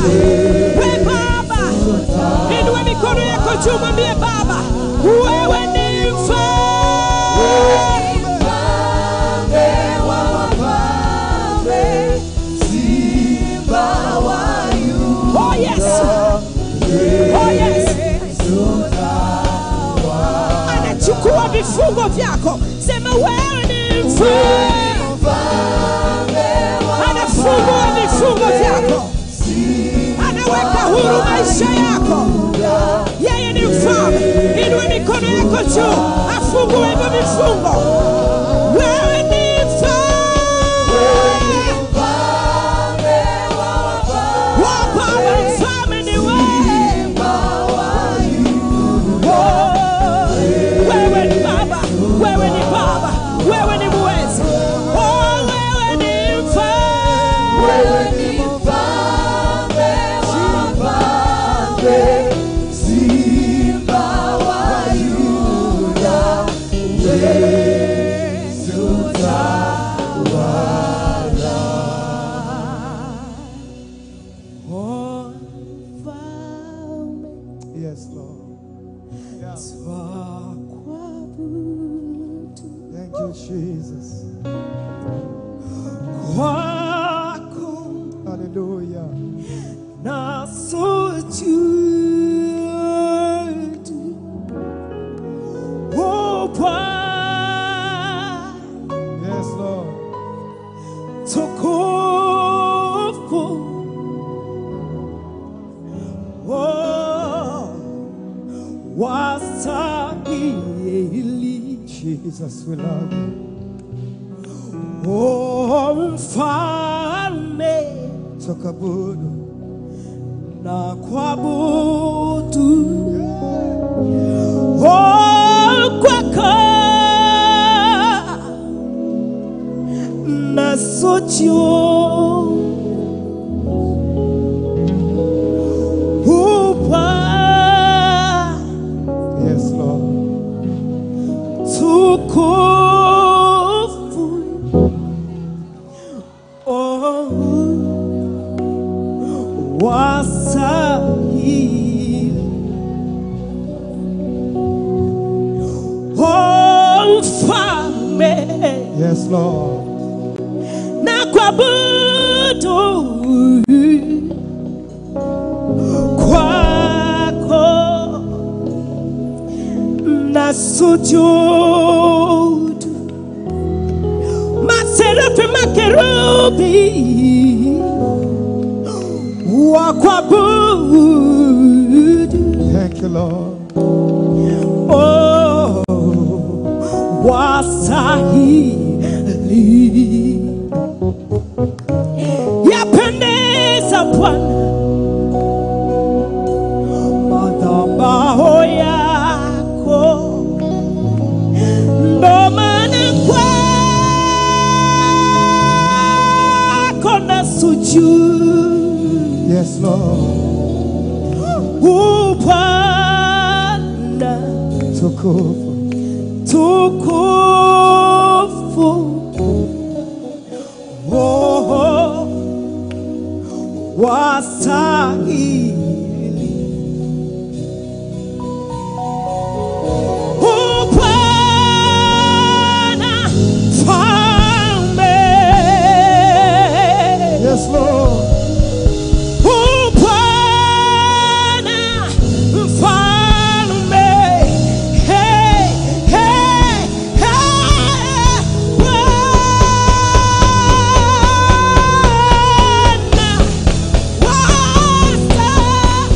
we Baba, inua mikono yako juu, mwambie Baba, wewe ni mfalme. Oh yes, oh yes. Anachukua vifungo vyako, sema wewe ni mfalme. Anafungua vifungo vyako, anaweka huru maisha yako. Yeye ni mfalme. Inua mikono yako juu, afungue hivyo vifungo. Wewe ni mfalme. Wa Baba, mfalme ni wewe. Oh, wewe ni Baba, wewe ni Baba, wewe ni muweza. Oh, wewe ni mfalme. Oh, mfalme Yes, Lord. Yeah. twakuabudu. Thank you, Jesus. Kwako Hallelujah. na sujudu. Oh, Bwana Yes, Lord. tukufu. Oh, wastahili. Jesus, we love you. Oh, mfalme Tukabudu. na kuabudu. Oh, kwako na sujudu. Upa Yes, Lord. tukufu. Oh, wastahili. Oh, mfalme Yes, Lord. na kuabudu kwako na sujudu maserafi makerubi wa kuabudu Thank you, Lord. oh, wastahili yapendeza Bwana madhabahu yako, ndo maana kwako na sujudu Yes, Lord. upanda Tukufu. tukufu oh, wastahili Bwana mfalme Yes, Lord. Bwana mfalme, hey, hey, hey, Bwana wastahili.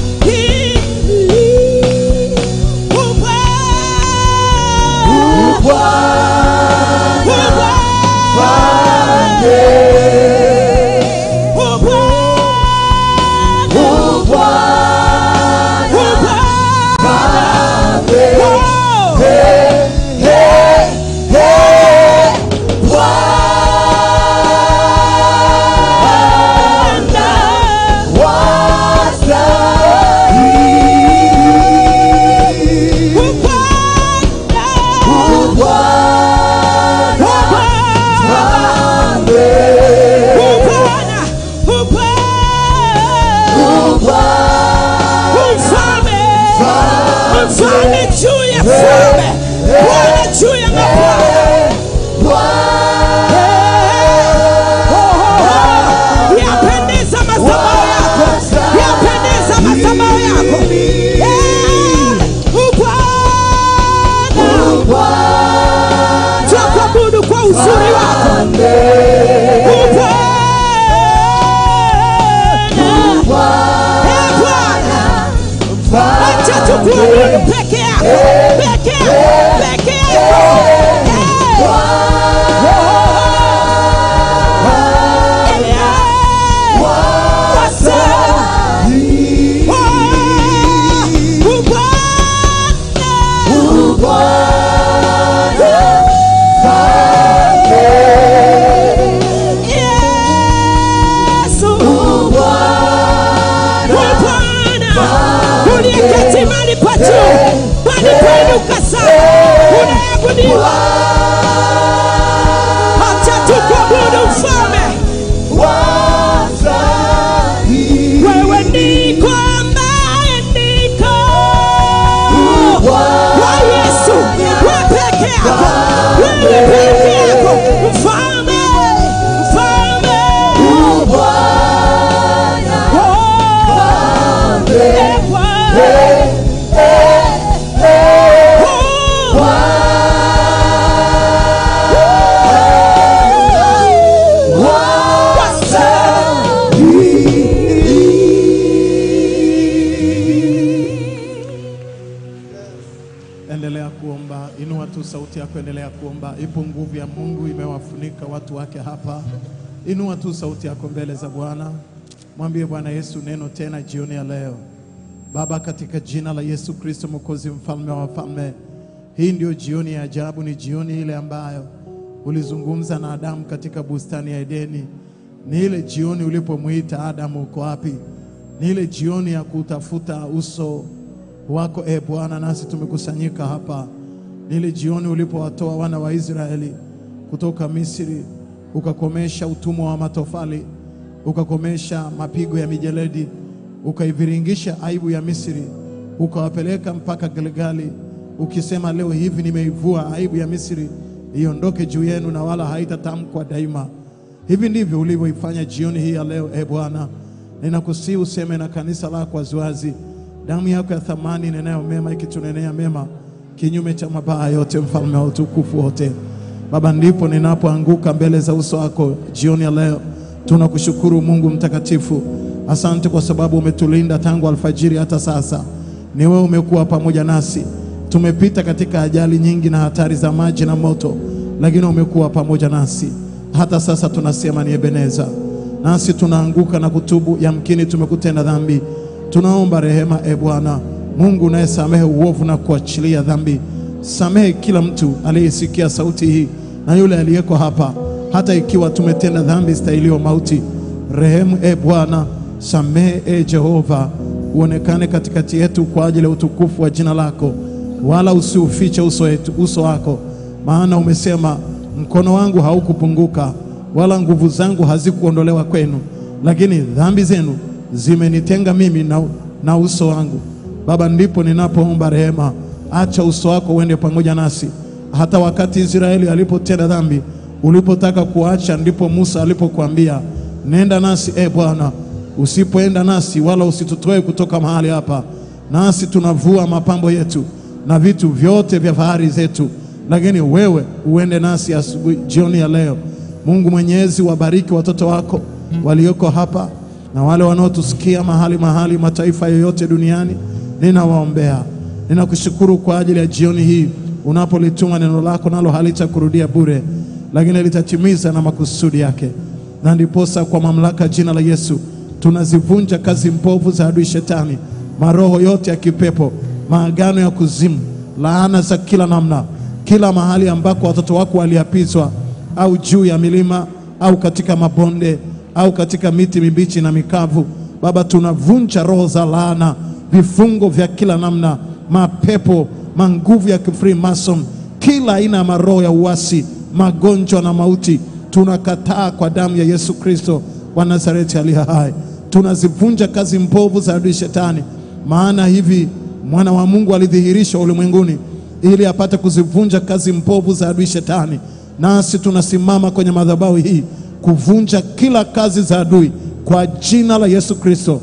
ya kuendelea kuomba. Ipo nguvu ya Mungu imewafunika watu wake hapa. Inua tu sauti yako mbele za Bwana, mwambie Bwana Yesu neno tena jioni ya leo. Baba, katika jina la Yesu Kristo Mwokozi, mfalme wa wafalme, hii ndio jioni ya ajabu, ni jioni ile ambayo ulizungumza na Adamu katika bustani ya Edeni. Ni ile jioni ulipomwita Adamu, uko wapi? Ni ile jioni ya kutafuta uso wako e Bwana, nasi tumekusanyika hapa. Ni ile jioni ulipowatoa wana wa Israeli kutoka Misri, ukakomesha utumwa wa matofali, ukakomesha mapigo ya mijeledi, ukaiviringisha aibu ya Misri, ukawapeleka mpaka Gilgali, ukisema leo hivi nimeivua aibu ya Misri iondoke juu yenu na wala haitatamkwa daima. Hivi ndivyo ulivyoifanya jioni hii ya leo, e Bwana. Ninakusihi useme na kanisa lako waziwazi, damu yako ya thamani inenayo mema ikitunenea mema kinyume cha mabaya yote, mfalme wa utukufu wote. Baba, ndipo ninapoanguka mbele za uso wako jioni ya leo. Tunakushukuru Mungu mtakatifu, asante kwa sababu umetulinda tangu alfajiri hata sasa. Ni wewe umekuwa pamoja nasi. Tumepita katika ajali nyingi na hatari za maji na moto, lakini umekuwa pamoja nasi. Hata sasa tunasema ni Ebeneza, nasi tunaanguka na kutubu. Yamkini tumekutenda dhambi, tunaomba rehema. E Bwana Mungu unayesamehe uovu na kuachilia dhambi, samehe kila mtu aliyesikia sauti hii na yule aliyeko hapa, hata ikiwa tumetenda dhambi stahilio mauti. Rehemu e Bwana, samehe e Jehova, uonekane katikati yetu kwa ajili ya utukufu wa jina lako, wala usiufiche uso, wetu, uso wako, maana umesema mkono wangu haukupunguka wala nguvu zangu hazikuondolewa kwenu, lakini dhambi zenu zimenitenga mimi na, na uso wangu. Baba, ndipo ninapoomba rehema, acha uso wako uende pamoja nasi. Hata wakati Israeli alipotenda dhambi, ulipotaka kuacha, ndipo Musa alipokuambia nenda nasi, e Bwana. Usipoenda nasi wala usitutoe kutoka mahali hapa, nasi tunavua mapambo yetu na vitu vyote vya fahari zetu, lakini wewe uende nasi asubuhi, jioni ya leo. Mungu Mwenyezi, wabariki watoto wako walioko hapa na wale wanaotusikia mahali mahali, mataifa yoyote duniani, ninawaombea. Ninakushukuru kwa ajili ya jioni hii unapolituma neno lako, nalo halitakurudia bure, lakini litatimiza na makusudi yake. Na ndiposa kwa mamlaka jina la Yesu tunazivunja kazi mbovu za adui Shetani, maroho yote ya kipepo, maagano ya kuzimu, laana za kila namna, kila mahali ambako watoto wako waliapizwa, au juu ya milima au katika mabonde au katika miti mibichi na mikavu. Baba, tunavunja roho za laana, vifungo vya kila namna, mapepo, manguvu ya kifreemason, kila aina ya maroho ya uasi, magonjwa na mauti, tunakataa kwa damu ya Yesu Kristo wa Nazareti aliye hai. Tunazivunja kazi mbovu za adui Shetani, maana hivi mwana wa Mungu alidhihirishwa ulimwenguni ili apate kuzivunja kazi mbovu za adui Shetani. Nasi tunasimama kwenye madhabahu hii kuvunja kila kazi za adui kwa jina la Yesu Kristo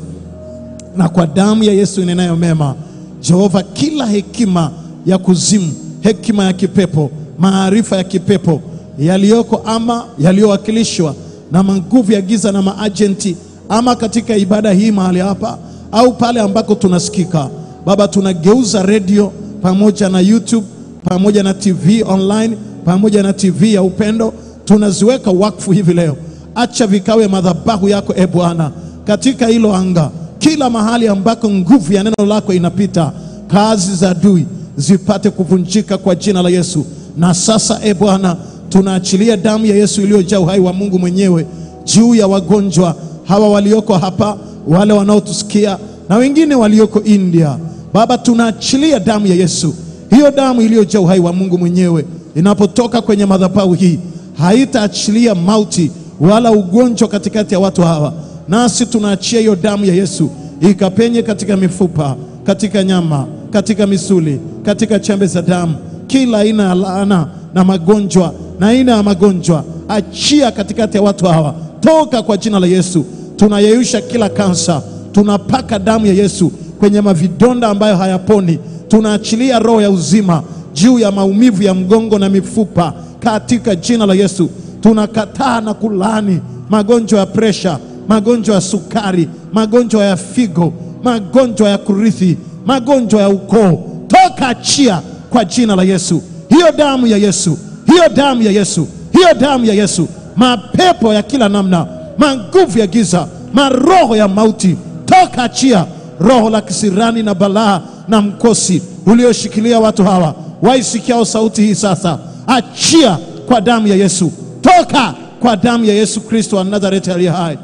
na kwa damu ya Yesu inenayo mema. Jehova, kila hekima ya kuzimu, hekima ya kipepo, maarifa ya kipepo yaliyoko ama yaliyowakilishwa na manguvu ya giza na maajenti, ama katika ibada hii mahali hapa au pale ambako tunasikika, Baba, tunageuza redio pamoja na YouTube pamoja na TV online pamoja na TV ya upendo tunaziweka wakfu hivi leo. Acha vikawe madhabahu yako e Bwana, katika hilo anga, kila mahali ambako nguvu ya neno lako inapita, kazi za adui zipate kuvunjika kwa jina la Yesu. Na sasa e Bwana, tunaachilia damu ya Yesu iliyojaa uhai wa Mungu mwenyewe juu ya wagonjwa hawa walioko hapa, wale wanaotusikia na wengine walioko India. Baba, tunaachilia damu ya Yesu, hiyo damu iliyojaa uhai wa Mungu mwenyewe inapotoka kwenye madhabahu hii haitaachilia mauti wala ugonjwa katikati ya watu hawa. Nasi tunaachia hiyo damu ya Yesu ikapenye katika mifupa, katika nyama, katika misuli, katika chembe za damu, kila aina ya laana na magonjwa na aina ya magonjwa, achia katikati ya watu hawa, toka kwa jina la Yesu. Tunayeyusha kila kansa, tunapaka damu ya Yesu kwenye mavidonda ambayo hayaponi. Tunaachilia roho ya uzima juu ya maumivu ya mgongo na mifupa katika jina la Yesu. Tunakataa na kulaani magonjwa ya presha, magonjwa ya sukari, magonjwa ya figo, magonjwa ya kurithi, magonjwa ya ukoo. Toka, achia kwa jina la Yesu. hiyo damu ya Yesu, hiyo damu ya Yesu, hiyo damu ya Yesu, mapepo ya kila namna, manguvu ya giza, maroho ya mauti, toka, achia roho la kisirani na balaa na mkosi ulioshikilia watu hawa waisikiao sauti hii sasa, achia kwa damu ya Yesu, toka kwa damu ya Yesu Kristo wa Nazareti aliye hai.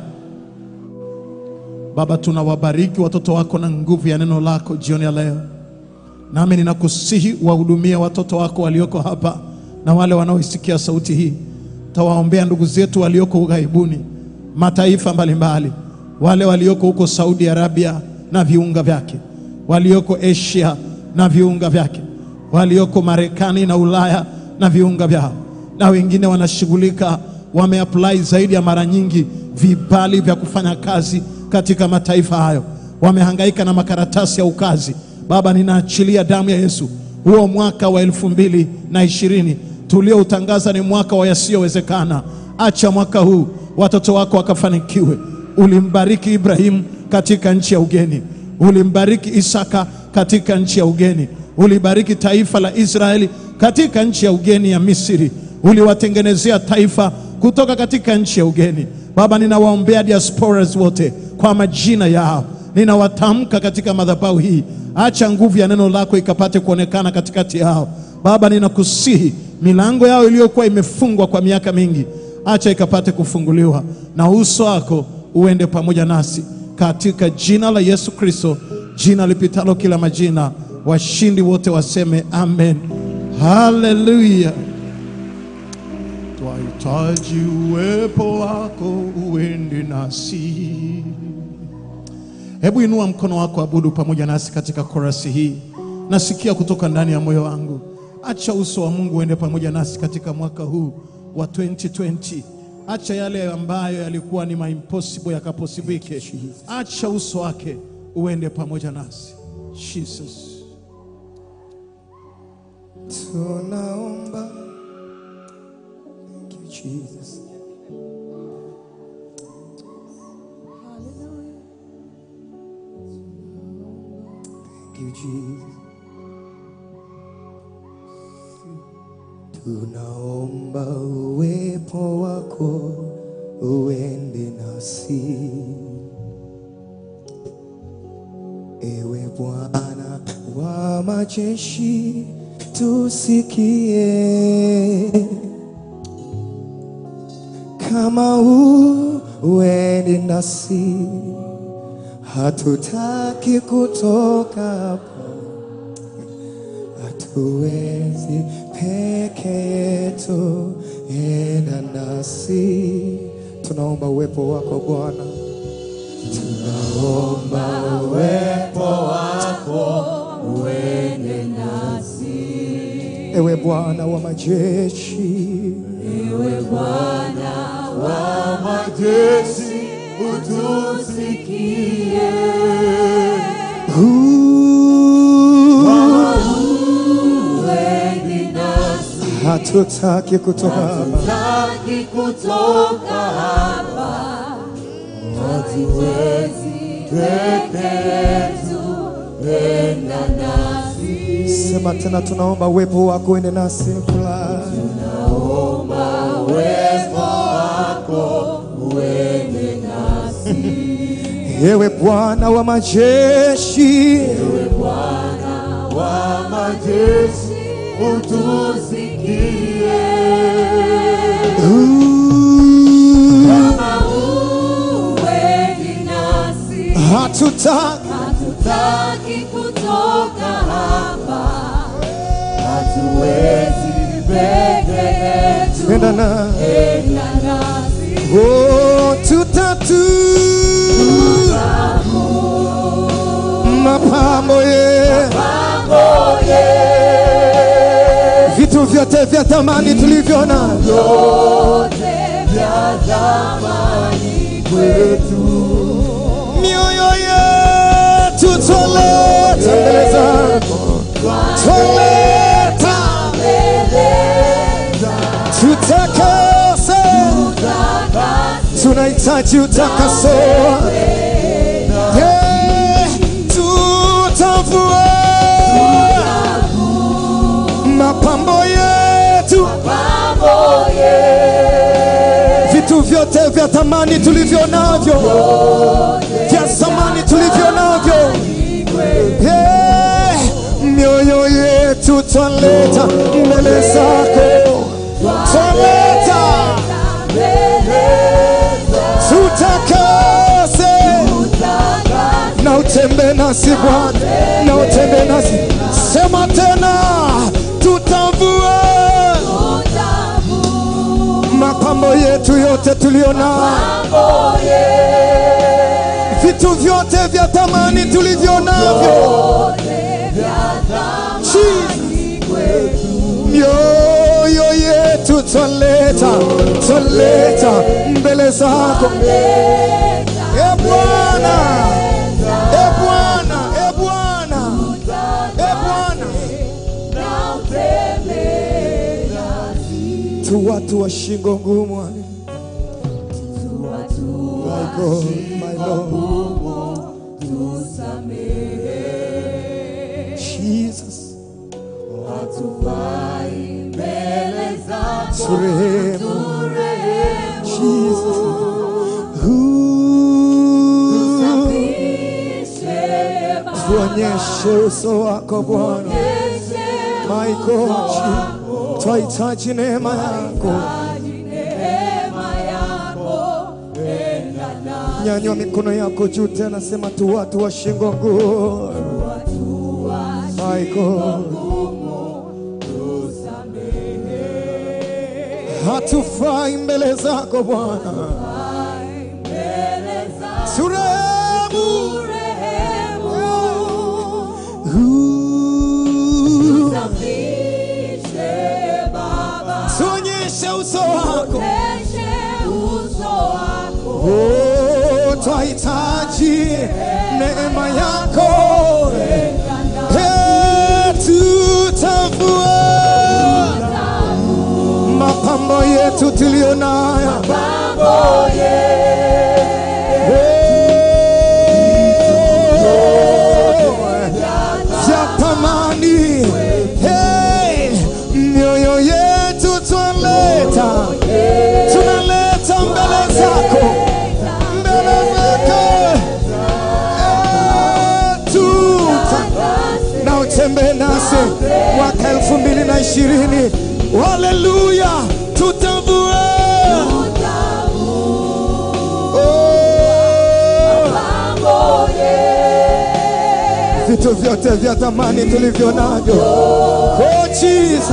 Baba, tunawabariki watoto wako na nguvu ya neno lako jioni ya leo, nami ninakusihi wahudumie watoto wako walioko hapa na wale wanaoisikia sauti hii. Tawaombea ndugu zetu walioko ughaibuni, mataifa mbalimbali, wale walioko huko Saudi Arabia na viunga vyake, walioko Asia na viunga vyake, walioko Marekani na Ulaya na viunga vyao, na wengine wanashughulika, wameapply zaidi ya mara nyingi vibali vya kufanya kazi katika mataifa hayo, wamehangaika na makaratasi ya ukazi. Baba, ninaachilia damu ya Yesu, huo mwaka wa elfu mbili na ishirini tulioutangaza ni mwaka wa yasiyowezekana. Acha mwaka huu watoto wako wakafanikiwe. Ulimbariki Ibrahimu katika nchi ya ugeni, ulimbariki Isaka katika nchi ya ugeni, ulibariki taifa la Israeli katika nchi ya ugeni ya Misri, uliwatengenezea taifa kutoka katika nchi ya ugeni. Baba, ninawaombea diasporas wote kwa majina yao, ninawatamka katika madhabahu hii. Acha nguvu ya neno lako ikapate kuonekana katikati yao. Baba, ninakusihi milango yao iliyokuwa imefungwa kwa miaka mingi, acha ikapate kufunguliwa, na uso wako uende pamoja nasi katika jina la Yesu Kristo, jina lipitalo kila majina. Washindi wote waseme amen, haleluya. Twahitaji uwepo wako uende nasi. Hebu inua mkono wako, abudu pamoja nasi katika korasi hii. Nasikia kutoka ndani ya moyo wangu, acha uso wa Mungu uende pamoja nasi katika mwaka huu wa 2020. Acha yale ambayo yalikuwa ni maimpossible yakaposibike. Acha uso wake uende pamoja nasi. Jesus. Tunaomba. Thank you, Jesus. Thank you, Jesus. Tunaomba uwepo wako uende nasi. Ewe Bwana wa majeshi, tusikie kama uende nasi, hatutaki kutoka hapa, hatuwezi peke yetu, enda nasi. Tunaomba uwepo wako Bwana, tunaomba uwepo wako uende nasi, ewe Bwana wa majeshi hatutaki kutoka hapa, Hatutaki kutoka hapa, hatuwezi peke yetu, enda nasi. sema tena, tunaomba uwepo wako uende nasi Fly. Uwepo wako uende nasi, Ewe Bwana wa majeshi, wa majeshi utusikie. Kama uendi nasi, hatutaki hatutaki kutoka hapa, hatuwezi peke yetu, enda na enda nasi. oh, tutatu mapambo ye vitu vyote vya thamani tulivyo navyo Vyote vya zamani kwetu, mioyo yetu toleta mbele zako, toleta tutakase, tunahitaji utakaso, Yeah, tutavua mapambo yetu vya thamani tulivyo navyo, vya thamani tulivyo navyo. Hey, mioyo yetu twaleta mbele zako, twaleta tutakase na utembe nasi Bwana, na utembe nasi. Sema tena, tutavua mapambo yetu yote tulio nayo, vitu vyote vya thamani tulivyo navyo, Jesus. mioyo yetu twaleta, twaleta mbele zako e Bwana, e Bwana, e Bwana, e Bwana. tu watu wa shingo ngumu My God, my Lord. Jesus, turehemu Jesus. Ooh, tuonyeshe uso wako Bwana. My God, Jesus. twahitaji neema yako. Nyanyua mikono yako juu tena, sema tu watu wa shingo ngumu. My God. Hatufai mbele zako Bwana, turehemu. Ooh, tuonyeshe uso wako. Oh, twahitaji neema yako. Eh, tutavua mapambo yetu tulio nayo. Oh, vya thamani. Hey, mioyo yetu twaleta, tunaleta mbele zako, mbele zako. Eh, tuta na utembee nasi mwaka elfu mbili na ishirini. Haleluya, tutavua Oh, vitu vyote vya thamani tulivyo navyo. Oh, Jesus.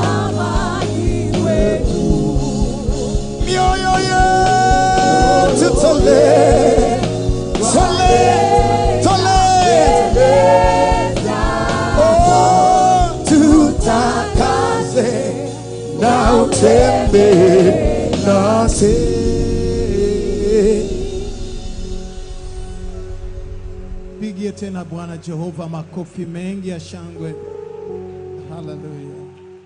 mioyo yetu tole tole tole Oh, tutakase na utembe nasi. Pigie tena Bwana Jehova makofi mengi ya shangwe. Haleluya.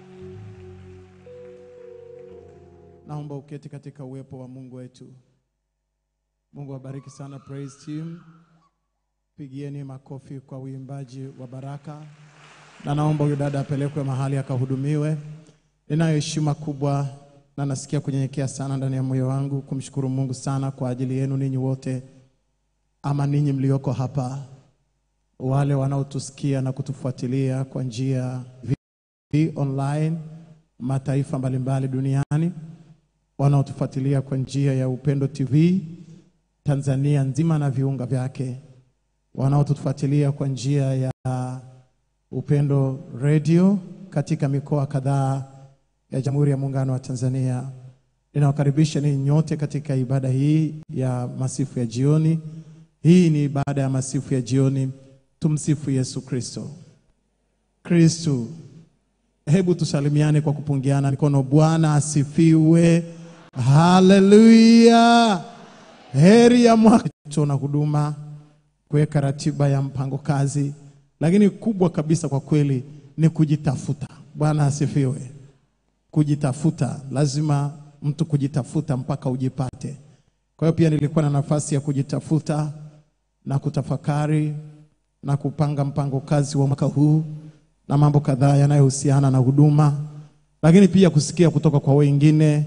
Naomba uketi katika uwepo wa Mungu wetu. Mungu abariki sana praise team. Pigieni makofi kwa uimbaji wa baraka, na naomba huyu dada apelekwe mahali akahudumiwe. Ninayo heshima kubwa na nasikia kunyenyekea sana ndani ya moyo wangu kumshukuru Mungu sana kwa ajili yenu ninyi wote ama ninyi mlioko hapa, wale wanaotusikia na kutufuatilia kwa njia vi online, mataifa mbalimbali duniani, wanaotufuatilia kwa njia ya Upendo TV Tanzania nzima na viunga vyake, wanaotufuatilia kwa njia ya Upendo Radio katika mikoa kadhaa ya Jamhuri ya Muungano wa Tanzania. Ninawakaribisha ninyi nyote katika ibada hii ya masifu ya jioni. Hii ni ibada ya masifu ya jioni. Tumsifu Yesu Kristo. Kristo, hebu tusalimiane kwa kupungiana mikono. Bwana asifiwe, haleluya. Heri ya mwaka na huduma, kuweka ratiba ya mpango kazi, lakini kubwa kabisa kwa kweli ni kujitafuta. Bwana asifiwe. Kujitafuta, lazima mtu kujitafuta mpaka ujipate. Kwa hiyo pia nilikuwa na nafasi ya kujitafuta na kutafakari na kupanga mpango kazi wa mwaka huu na mambo kadhaa yanayohusiana na huduma, lakini pia kusikia kutoka kwa wengine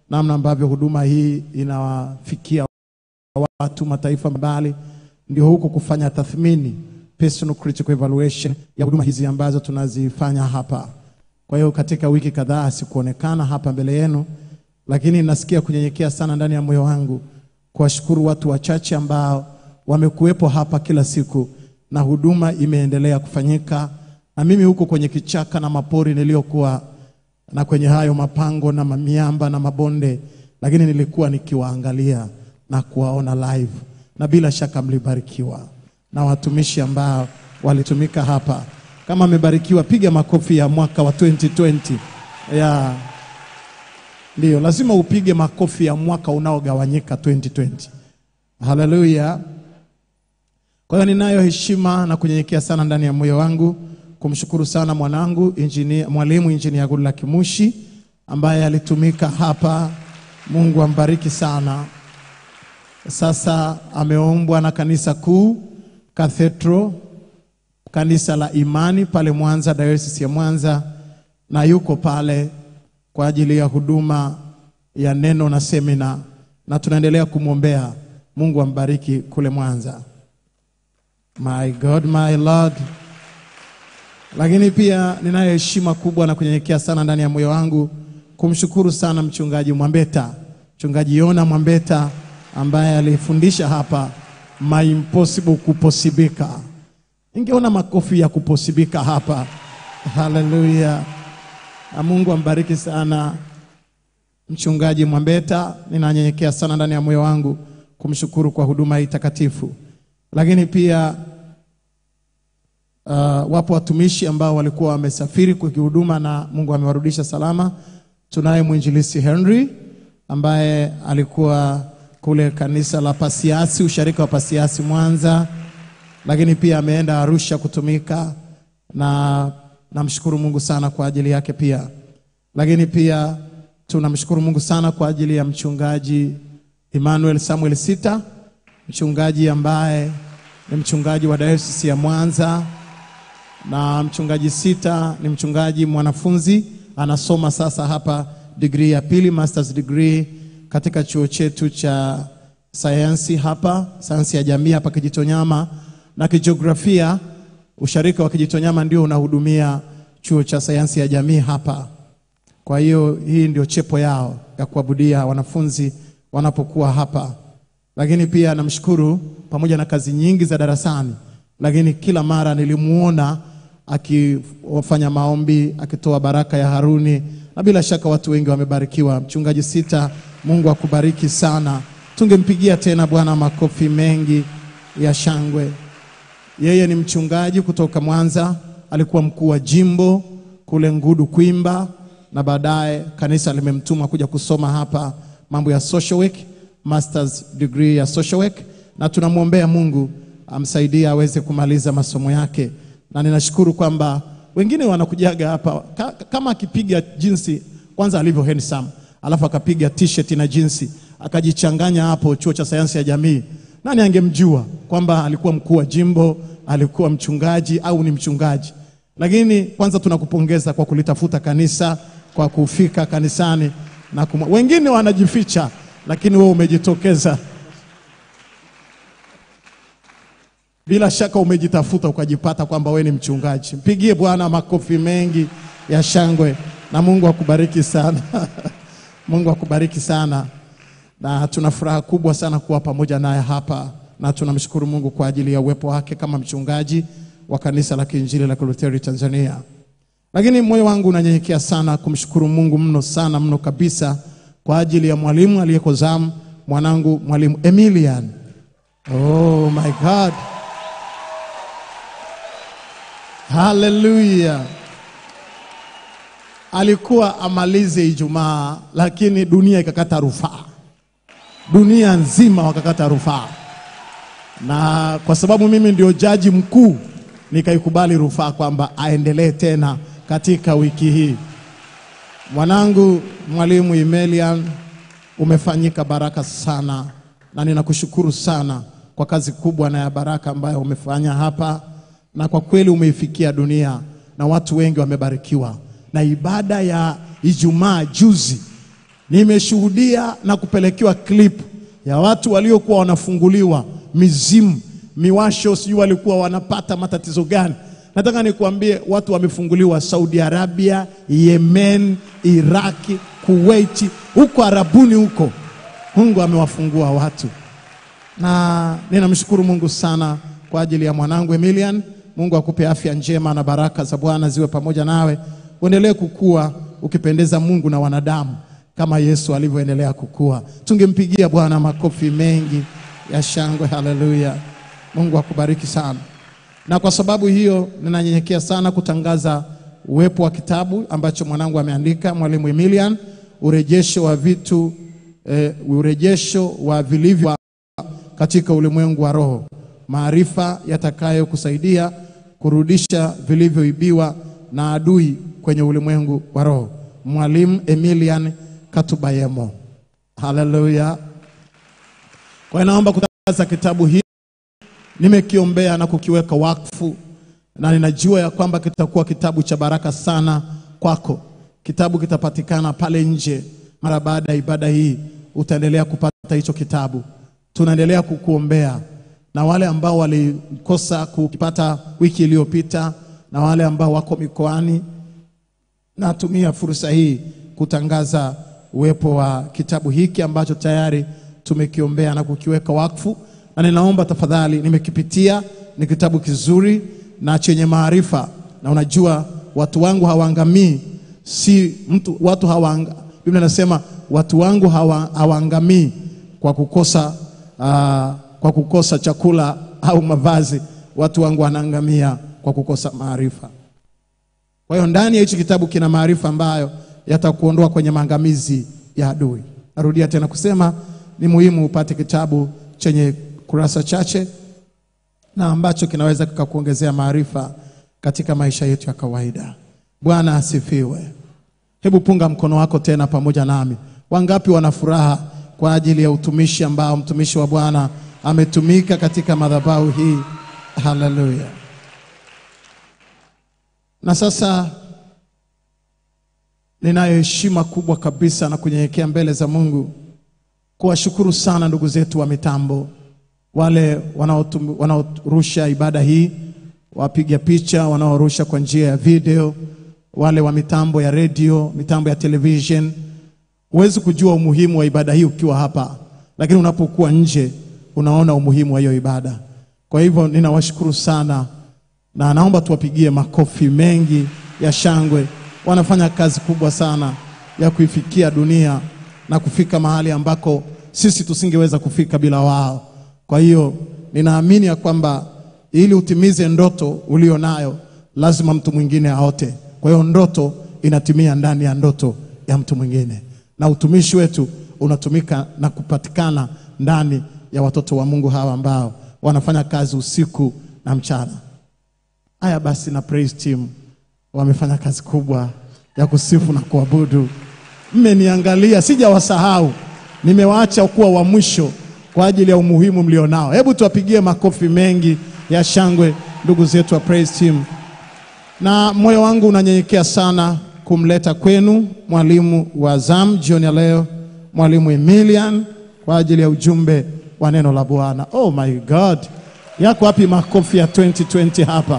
namna ambavyo huduma hii inawafikia watu mataifa mbali, ndio huku kufanya tathmini, personal critical evaluation ya huduma hizi ambazo tunazifanya hapa. Kwa hiyo katika wiki kadhaa sikuonekana hapa mbele yenu, lakini nasikia kunyenyekea sana ndani ya moyo wangu kuwashukuru watu wachache ambao wamekuwepo hapa kila siku na huduma imeendelea kufanyika, na mimi huko kwenye kichaka na mapori niliyokuwa na kwenye hayo mapango na miamba na mabonde, lakini nilikuwa nikiwaangalia na kuwaona live, na bila shaka mlibarikiwa na watumishi ambao walitumika hapa. Kama amebarikiwa, piga makofi ya mwaka wa 2020 ya ndio, lazima upige makofi ya mwaka unaogawanyika 2020. Haleluya! Kwa hiyo ninayo heshima na kunyenyekea sana ndani ya moyo wangu kumshukuru sana mwanangu injinia, mwalimu injinia Goodluck Mushi ambaye alitumika hapa. Mungu ambariki sana. Sasa ameombwa na kanisa kuu Cathedral, kanisa la imani pale Mwanza, diocese ya Mwanza, na yuko pale kwa ajili ya huduma ya neno na semina, na tunaendelea kumwombea. Mungu ambariki kule Mwanza. My God, my Lord. Lakini pia ninayo heshima kubwa na kunyenyekea sana ndani ya moyo wangu kumshukuru sana mchungaji Mwambeta, mchungaji Yona Mwambeta ambaye alifundisha hapa my impossible kuposibika. Ningeona makofi ya kuposibika hapa. Haleluya. Na Mungu ambariki sana mchungaji Mwambeta. Ninanyenyekea sana ndani ya moyo wangu kumshukuru kwa huduma hii takatifu. Lakini pia Uh, wapo watumishi ambao walikuwa wamesafiri kwa kihuduma na Mungu amewarudisha salama. Tunaye mwinjilisi Henry ambaye alikuwa kule kanisa la Pasiasi, usharika wa Pasiasi Mwanza, lakini pia ameenda Arusha kutumika na namshukuru Mungu sana kwa ajili yake pia. Lakini pia tunamshukuru Mungu sana kwa ajili ya mchungaji Emmanuel Samuel Sita, mchungaji ambaye ni mchungaji wa Dayosisi ya Mwanza na mchungaji Sita ni mchungaji mwanafunzi anasoma sasa hapa degree ya pili, masters degree katika chuo chetu cha sayansi hapa, sayansi ya jamii hapa Kijitonyama, na kijiografia, usharika wa Kijitonyama ndio unahudumia chuo cha sayansi ya jamii hapa. Kwa hiyo hii ndio chepo yao ya kuabudia wanafunzi wanapokuwa hapa, lakini pia namshukuru pamoja na kazi nyingi za darasani, lakini kila mara nilimuona akifanya maombi akitoa baraka ya Haruni, na bila shaka watu wengi wamebarikiwa. Mchungaji Sita, Mungu akubariki sana. Tungempigia tena Bwana makofi mengi ya shangwe. Yeye ni mchungaji kutoka Mwanza, alikuwa mkuu wa jimbo kule Ngudu Kwimba, na baadaye kanisa limemtuma kuja kusoma hapa mambo ya social work, masters degree ya social work, na tunamwombea Mungu amsaidie aweze kumaliza masomo yake, na ninashukuru kwamba wengine wanakujaga hapa ka, kama akipiga jinsi kwanza alivyo handsome, alafu akapiga t-shirt na jinsi akajichanganya hapo chuo cha sayansi ya jamii, nani angemjua kwamba alikuwa mkuu wa jimbo, alikuwa mchungaji au ni mchungaji? Lakini kwanza tunakupongeza kwa kulitafuta kanisa, kwa kufika kanisani na kumwa. Wengine wanajificha, lakini wewe umejitokeza. Bila shaka umejitafuta ukajipata kwamba we ni mchungaji. Mpigie Bwana makofi mengi ya shangwe, na Mungu akubariki sana. Mungu akubariki sana, na tuna furaha kubwa sana kuwa pamoja naye hapa, na tunamshukuru Mungu kwa ajili ya uwepo wake kama mchungaji wa kanisa la Kiinjili la Kilutheri Tanzania. Lakini moyo wangu unanyenyekea sana kumshukuru Mungu mno sana mno kabisa kwa ajili ya mwalimu aliyeko zamu, mwanangu mwalimu Emilian. Oh my God. Haleluya. Alikuwa amalize Ijumaa, lakini dunia ikakata rufaa, dunia nzima wakakata rufaa, na kwa sababu mimi ndio jaji mkuu, nikaikubali rufaa kwamba aendelee tena katika wiki hii. Mwanangu mwalimu Emelian, umefanyika baraka sana, na ninakushukuru sana kwa kazi kubwa na ya baraka ambayo umefanya hapa na kwa kweli umeifikia dunia na watu wengi wamebarikiwa. Na ibada ya Ijumaa juzi Nimeshuhudia na kupelekewa clip ya watu waliokuwa wanafunguliwa mizimu, miwasho, sijui walikuwa wanapata matatizo gani. Nataka nikuambie watu wamefunguliwa Saudi Arabia, Yemen, Iraki, Kuwaiti, huko Arabuni huko. Mungu amewafungua watu na ninamshukuru Mungu sana kwa ajili ya mwanangu Emilian. Mungu akupe afya njema na baraka za Bwana ziwe pamoja nawe, uendelee kukua ukipendeza Mungu na wanadamu kama Yesu alivyoendelea kukua. Tungempigia Bwana makofi mengi ya shangwe. Haleluya! Mungu akubariki sana. Na kwa sababu hiyo ninanyenyekea sana kutangaza uwepo wa kitabu ambacho mwanangu ameandika, mwalimu Emilian, urejesho wa vitu eh, urejesho wa vilivyo katika ulimwengu wa roho, maarifa yatakayokusaidia kurudisha vilivyoibiwa na adui kwenye ulimwengu wa roho. Mwalimu Emilian Katubayemo. Haleluya! Kwa hiyo naomba kutangaza kitabu hiki, nimekiombea na kukiweka wakfu, na ninajua ya kwamba kitakuwa kitabu cha baraka sana kwako. Kitabu kitapatikana pale nje mara baada ya ibada hii, utaendelea kupata hicho kitabu tunaendelea kukuombea na wale ambao walikosa kukipata wiki iliyopita na wale ambao wako mikoani. Natumia fursa hii kutangaza uwepo wa kitabu hiki ambacho tayari tumekiombea na kukiweka wakfu, na ninaomba tafadhali, nimekipitia, ni kitabu kizuri na chenye maarifa, na unajua watu wangu hawaangamii, si mtu, watu hawaanga, Biblia inasema watu wangu hawa, hawaangamii kwa kukosa Ah, kwa kukosa chakula au mavazi, watu wangu wanaangamia kwa kukosa maarifa. Kwa hiyo ndani ya hichi kitabu kina maarifa ambayo yatakuondoa kwenye maangamizi ya adui. Narudia tena kusema ni muhimu upate kitabu chenye kurasa chache na ambacho kinaweza kikakuongezea maarifa katika maisha yetu ya kawaida. Bwana asifiwe. Hebu punga mkono wako tena pamoja nami. Wangapi wana furaha kwa ajili ya utumishi ambao mtumishi wa Bwana ametumika katika madhabahu hii? Haleluya! Na sasa ninayo heshima kubwa kabisa na kunyenyekea mbele za Mungu kuwashukuru sana ndugu zetu wa mitambo, wale wanaotum- wanaorusha ibada hii, wapiga picha, wanaorusha kwa njia ya video, wale wa mitambo ya redio, mitambo ya television. Huwezi kujua umuhimu wa ibada hii ukiwa hapa, lakini unapokuwa nje unaona umuhimu wa hiyo ibada. Kwa hivyo ninawashukuru sana na naomba tuwapigie makofi mengi ya shangwe. Wanafanya kazi kubwa sana ya kuifikia dunia na kufika mahali ambako sisi tusingeweza kufika bila wao. Kwa hiyo ninaamini ya kwamba ili utimize ndoto ulio nayo lazima mtu mwingine aote. Kwa hiyo ndoto inatimia ndani ya ndoto ya mtu mwingine, na utumishi wetu unatumika na kupatikana ndani ya watoto wa Mungu hawa ambao wanafanya kazi usiku na mchana. Haya basi, na praise team wamefanya kazi kubwa ya kusifu na kuabudu. Mmeniangalia, sijawasahau, nimewaacha kuwa wa mwisho kwa ajili ya umuhimu mlionao. Hebu tuwapigie makofi mengi ya shangwe ndugu zetu wa praise team, na moyo wangu unanyenyekea sana kumleta kwenu mwalimu wa zamu jioni ya leo, mwalimu Emilian kwa ajili ya ujumbe wa neno la Bwana. Oh my God, yako wapi makofi ya 2020 hapa?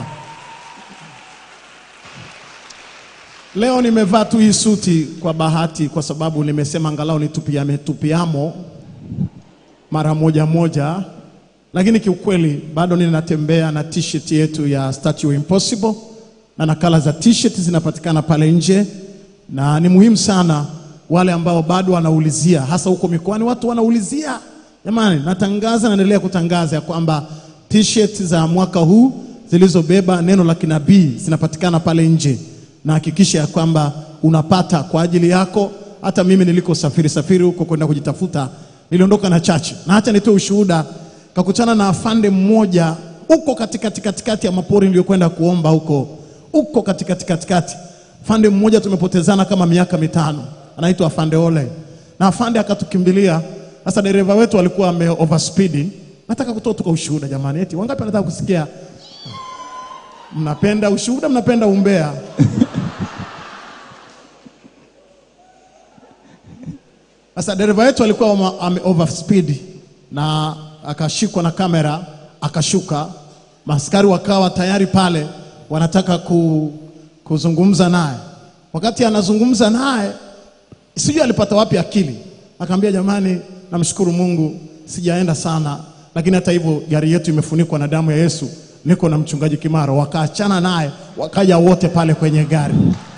Leo nimevaa tu hii suti kwa bahati, kwa sababu nimesema angalau nitupiame tupiamo mara moja moja, lakini kiukweli bado ninatembea na t-shirt yetu ya Statue Impossible, na nakala za t-shirt zinapatikana pale nje, na ni muhimu sana wale ambao bado wanaulizia, hasa huko mikoani, watu wanaulizia. Jamani, natangaza, naendelea kutangaza ya kwamba t-shirt za mwaka huu zilizobeba neno la kinabii zinapatikana pale nje na hakikisha ya kwamba unapata kwa ajili yako. Hata mimi niliko safiri safiri huko kwenda kujitafuta, niliondoka na chache, na hata nitoe ushuhuda. Kakutana na afande mmoja huko katikati katikati ya mapori niliyokwenda kuomba huko huko katikati katikati. Afande mmoja tumepotezana kama miaka mitano, anaitwa afande Ole, na afande akatukimbilia. Sasa dereva wetu alikuwa ame overspeed. Nataka kutoa tuka ushuhuda jamani, eti wangapi wanataka kusikia? Mnapenda ushuhuda, mnapenda umbea? Sasa dereva wetu alikuwa ame- ame overspeed na akashikwa na kamera akashuka. Maaskari wakawa tayari pale wanataka ku, kuzungumza naye. Wakati anazungumza naye, sijui alipata wapi akili, akaambia jamani, namshukuru Mungu sijaenda sana, lakini hata hivyo gari yetu imefunikwa na damu ya Yesu, niko na mchungaji Kimaro. Wakaachana naye, wakaja wote pale kwenye gari.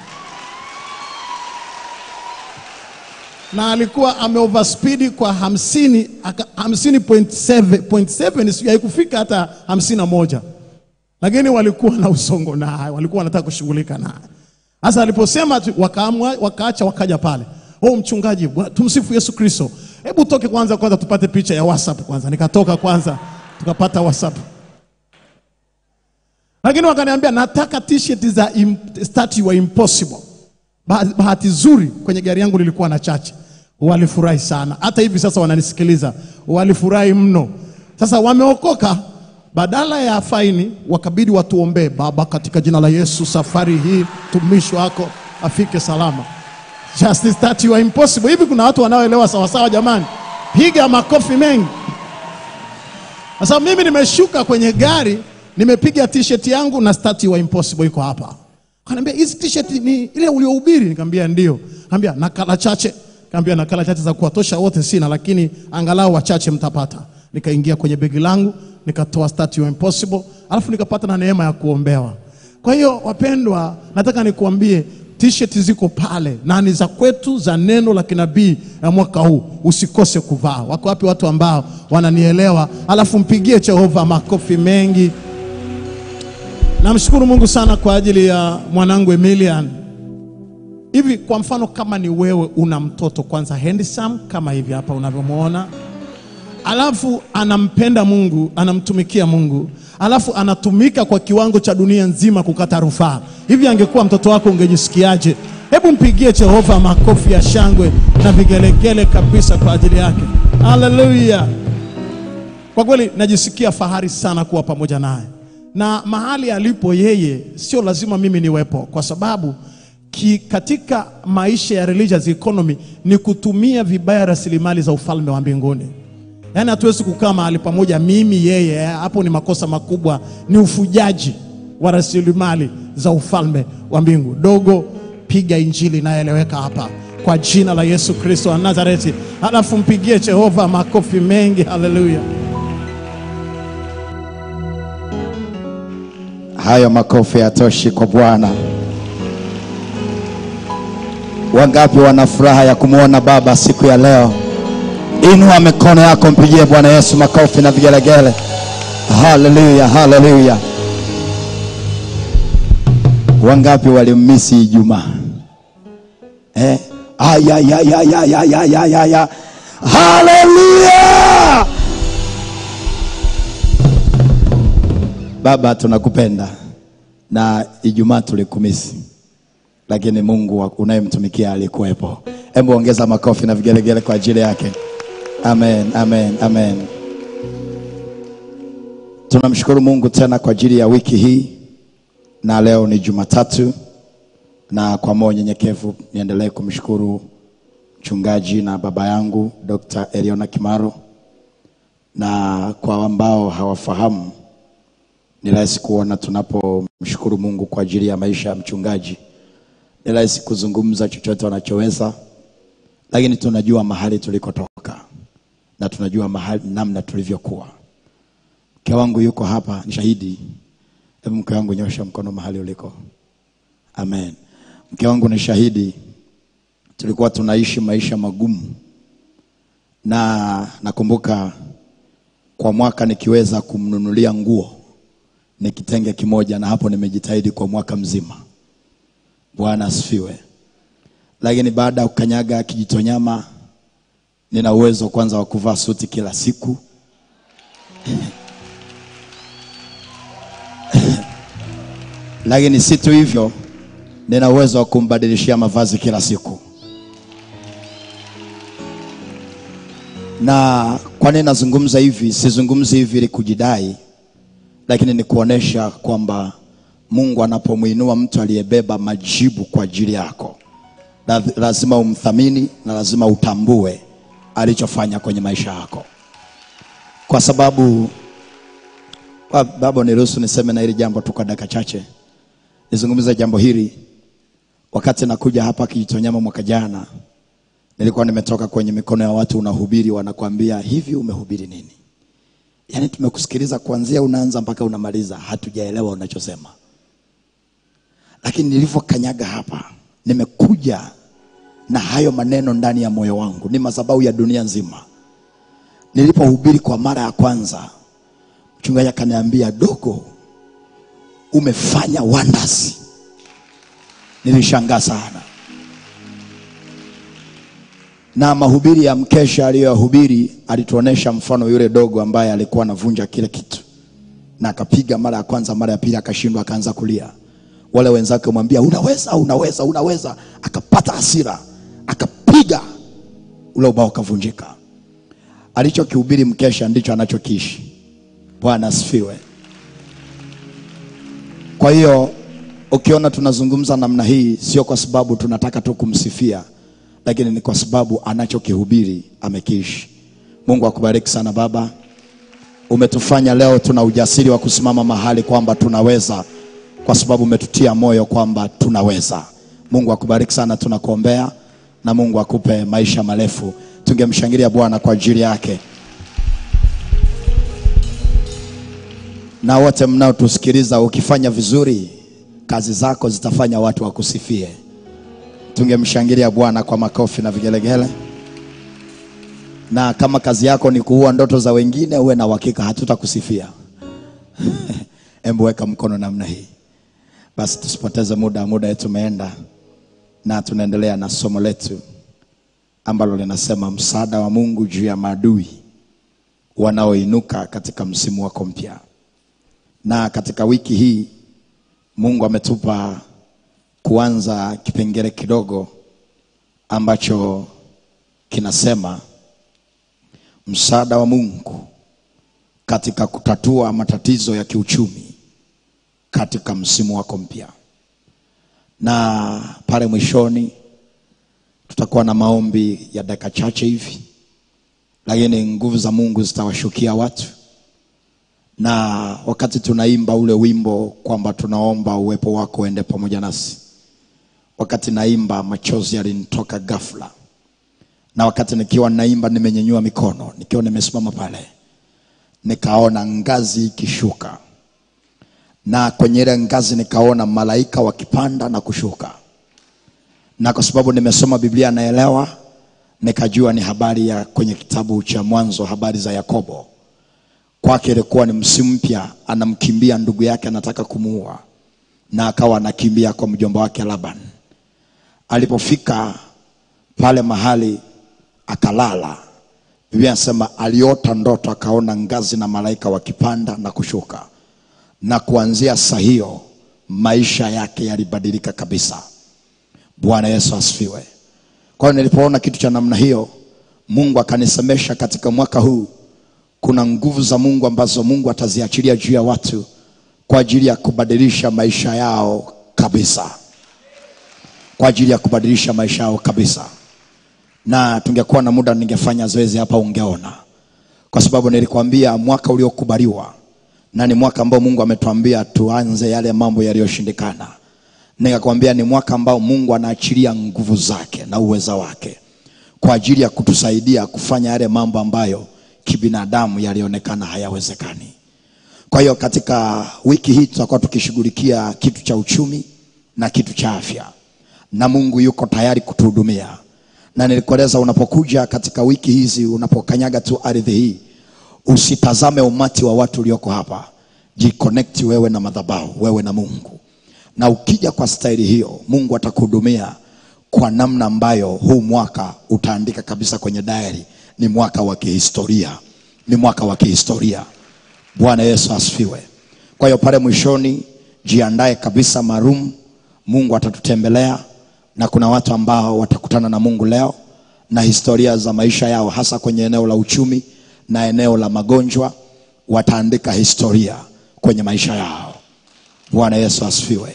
na alikuwa ame overspeed kwa hamsini, aka- hamsini point seven, point seven sijui haikufika hata hamsini na moja, lakini walikuwa na usongo naye, walikuwa wanataka kushughulika naye. Sasa aliposema tu, wakaamua, wakaacha wakaja pale, oh mchungaji, bwa- tumsifu Yesu Kristo, hebu toke kwanza, kwanza tupate picha ya WhatsApp kwanza. Nikatoka kwanza, tukapata WhatsApp lakini wakaniambia nataka t-shirt za im, statue wa impossible. Bah- Bahati nzuri kwenye gari yangu lilikuwa na chache, walifurahi sana. Hata hivi sasa wananisikiliza, walifurahi mno. Sasa wameokoka, badala ya faini wakabidi watuombee. Baba, katika jina la Yesu, safari hii mtumishi wako afike salama. Just statue wa impossible. Hivi kuna watu wanaoelewa sawasawa? Jamani, piga makofi mengi. Sasa mimi nimeshuka kwenye gari, nimepiga t-shirt yangu na statue wa impossible iko hapa. Kaniambia hizi t-shirt ni ile uliohubiri? Nikamwambia ndio. Nikamwambia nakala chache. Nikamwambia nakala chache za kuwatosha wote sina, lakini angalau wachache mtapata. Nikaingia kwenye begi langu, nikatoa statue wa impossible, alafu nikapata na neema ya kuombewa. Kwa hiyo wapendwa, nataka nikuambie t-shirt ziko pale na ni za kwetu za neno la kinabii ya mwaka huu, usikose kuvaa. Wako wapi watu ambao wananielewa? Alafu mpigie Jehova makofi mengi. Namshukuru Mungu sana kwa ajili ya mwanangu Emilian. Hivi kwa mfano, kama ni wewe una mtoto kwanza handsome kama hivi hapa unavyomwona, alafu anampenda Mungu, anamtumikia Mungu, alafu anatumika kwa kiwango cha dunia nzima kukata rufaa, hivi angekuwa mtoto wako ungejisikiaje? Hebu mpigie Jehova makofi ya shangwe na vigelegele kabisa kwa ajili yake. Haleluya! Kwa kweli najisikia fahari sana kuwa pamoja naye, na mahali alipo yeye, sio lazima mimi niwepo, kwa sababu ki, katika maisha ya religious economy ni kutumia vibaya rasilimali za ufalme wa mbinguni. Yaani hatuwezi kukaa mahali pamoja, mimi yeye, hapo ni makosa makubwa, ni ufujaji wa rasilimali za ufalme wa mbingu. Dogo, piga injili inayoeleweka hapa kwa jina la Yesu Kristo wa Nazareti, halafu mpigie Jehova makofi mengi. Haleluya! Hayo makofi yatoshi kwa Bwana. Wangapi wana furaha ya kumwona Baba siku ya leo? Inua mikono yako, mpigie Bwana Yesu makofi na vigelegele. Haleluya, haleluya. Wangapi walimmisi Ijumaa? Eh? Aya, ya, ya, ya, ya, ya, ya, ya, ya. Haleluya! Baba, tunakupenda na Ijumaa tulikumisi, lakini Mungu wa- unayemtumikia alikuwepo. Hebu ongeza makofi na vigelegele kwa ajili yake. Amen, amen, amen. Tunamshukuru Mungu tena kwa ajili ya wiki hii, na leo ni Jumatatu, na kwa moyo nyenyekevu niendelee kumshukuru mchungaji na baba yangu Dr. Eliona Kimaro, na kwa ambao hawafahamu ni rahisi kuona tunapomshukuru Mungu kwa ajili ya maisha ya mchungaji, ni rahisi kuzungumza chochote wanachoweza, lakini tunajua mahali tulikotoka na tunajua mahali namna tulivyokuwa. Mke wangu yuko hapa, ni shahidi. Hebu mke wangu nyosha mkono mahali uliko. Amen. Mke wangu ni shahidi, tulikuwa tunaishi maisha magumu, na nakumbuka kwa mwaka nikiweza kumnunulia nguo ni kitenge kimoja, na hapo nimejitahidi kwa mwaka mzima. Bwana asifiwe. Lakini baada ya kukanyaga Kijitonyama, nina uwezo kwanza wa kuvaa suti kila siku lakini si tu hivyo, nina uwezo wa kumbadilishia mavazi kila siku. Na kwa nini nazungumza hivi? Sizungumzi hivi ili kujidai, lakini ni kuonesha kwamba Mungu anapomwinua mtu aliyebeba majibu kwa ajili yako, la- lazima umthamini na lazima utambue alichofanya kwenye maisha yako, kwa sababu Ba- baba, niruhusu niseme na hili jambo tu kwa dakika chache, nizungumze jambo hili. Wakati nakuja hapa Kijitonyama mwaka jana, nilikuwa nimetoka kwenye mikono ya watu, unahubiri, wanakuambia hivi, umehubiri nini? Yaani tumekusikiliza kuanzia unaanza mpaka unamaliza, hatujaelewa unachosema. Lakini nilivyokanyaga hapa, nimekuja na hayo maneno ndani ya moyo wangu, ni madhabahu ya dunia nzima. Nilipohubiri kwa mara ya kwanza, mchungaji akaniambia, dogo, umefanya wonders. Nilishangaa sana na mahubiri ya mkesha aliyoyahubiri alituonesha mfano yule dogo ambaye alikuwa anavunja kile kitu na akapiga mara ya kwanza, mara ya pili akashindwa, akaanza kulia. Wale wenzake wamwambia unaweza, unaweza, unaweza, akapata hasira, akapiga ule ubao ukavunjika. Alichokihubiri mkesha ndicho anachokiishi. Bwana asifiwe. Kwa hiyo ukiona tunazungumza namna hii, sio kwa sababu tunataka tu kumsifia, lakini ni kwa sababu anachokihubiri amekiishi. Mungu akubariki sana baba, umetufanya leo tuna ujasiri wa kusimama mahali kwamba tunaweza, kwa sababu umetutia moyo kwamba tunaweza. Mungu akubariki sana, tunakuombea na Mungu akupe maisha marefu. Tungemshangilia Bwana kwa ajili yake. na wote mnaotusikiliza, ukifanya vizuri, kazi zako zitafanya watu wakusifie. Tungemshangilia Bwana kwa makofi na vigelegele. Na kama kazi yako ni kuua ndoto za wengine, uwe na uhakika hatutakusifia. Embu weka mkono namna hii. Basi tusipoteze muda, muda wetu umeenda, na tunaendelea na somo letu ambalo linasema msaada wa Mungu juu ya maadui wanaoinuka katika msimu wako mpya na katika wiki hii Mungu ametupa kuanza kipengele kidogo ambacho kinasema msaada wa Mungu katika kutatua matatizo ya kiuchumi katika msimu wako mpya, na pale mwishoni tutakuwa na maombi ya dakika chache hivi, lakini nguvu za Mungu zitawashukia watu na wakati tunaimba ule wimbo kwamba tunaomba uwepo wako uende pamoja nasi, wakati naimba machozi yalinitoka ghafla, na wakati nikiwa naimba nimenyenyua mikono, nikiwa nimesimama pale, nikaona ngazi ikishuka, na kwenye ile ngazi nikaona malaika wakipanda na kushuka, na kwa sababu nimesoma Biblia naelewa, nikajua ni habari ya kwenye kitabu cha Mwanzo, habari za Yakobo kwake ilikuwa ni msimu mpya, anamkimbia ndugu yake, anataka kumuua, na akawa anakimbia kwa mjomba wake Laban. Alipofika pale mahali akalala, Biblia inasema aliota ndoto, akaona ngazi na malaika wakipanda na kushuka, na kuanzia saa hiyo maisha yake yalibadilika kabisa. Bwana Yesu asifiwe. Kwa hiyo nilipoona kitu cha namna hiyo, Mungu akanisemesha katika mwaka huu kuna nguvu za Mungu ambazo Mungu ataziachilia juu ya watu kwa ajili ya kubadilisha maisha yao kabisa, kwa ajili ya kubadilisha maisha yao kabisa. Na tungekuwa na muda, ningefanya zoezi hapa, ungeona, kwa sababu nilikwambia mwaka uliokubaliwa na ni mwaka ambao Mungu ametuambia tuanze yale mambo yaliyoshindikana. Nikakwambia ni mwaka ambao Mungu anaachilia nguvu zake na uweza wake kwa ajili ya kutusaidia kufanya yale mambo ambayo kibinadamu yalionekana hayawezekani. Kwa hiyo katika wiki hii tutakuwa tukishughulikia kitu cha uchumi na kitu cha afya, na Mungu yuko tayari kutuhudumia. Na nilikueleza unapokuja katika wiki hizi, unapokanyaga tu ardhi hii, usitazame umati wa watu ulioko hapa, jiconnect wewe na madhabahu, wewe na Mungu. Na ukija kwa staili hiyo, Mungu atakuhudumia kwa namna ambayo huu mwaka utaandika kabisa kwenye diary ni mwaka wa kihistoria, ni mwaka wa kihistoria. Bwana Yesu asifiwe. Kwa hiyo pale mwishoni, jiandae kabisa maalum, Mungu atatutembelea na kuna watu ambao watakutana na Mungu leo na historia za maisha yao, hasa kwenye eneo la uchumi na eneo la magonjwa, wataandika historia kwenye maisha yao. Bwana Yesu asifiwe.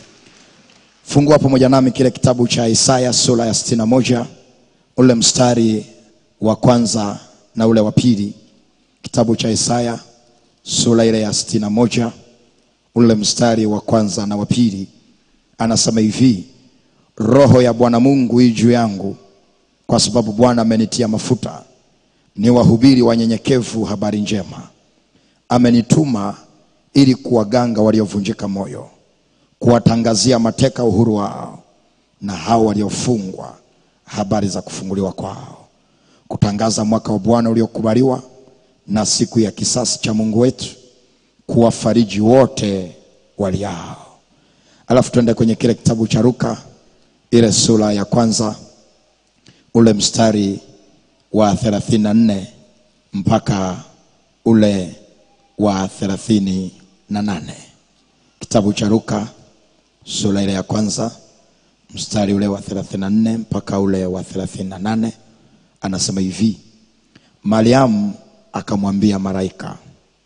Fungua pamoja nami kile kitabu cha Isaya sura ya sitini na moja ule mstari wa kwanza na ule wa pili kitabu cha Isaya sura ile ya sitini na moja ule mstari wa kwanza na wa pili anasema hivi roho ya bwana mungu hii juu yangu kwa sababu bwana amenitia mafuta ni wahubiri wanyenyekevu habari njema amenituma ili kuwaganga waliovunjika moyo kuwatangazia mateka uhuru wao na hao waliofungwa habari za kufunguliwa kwao kutangaza mwaka wa bwana uliokubaliwa na siku ya kisasi cha mungu wetu kuwafariji wote waliao alafu tuende kwenye kile kitabu cha ruka ile sura ya kwanza ule mstari wa 34 mpaka ule wa 38 kitabu cha ruka sura ile ya kwanza mstari ule wa 34 mpaka ule wa 38 anasema hivi mariamu akamwambia malaika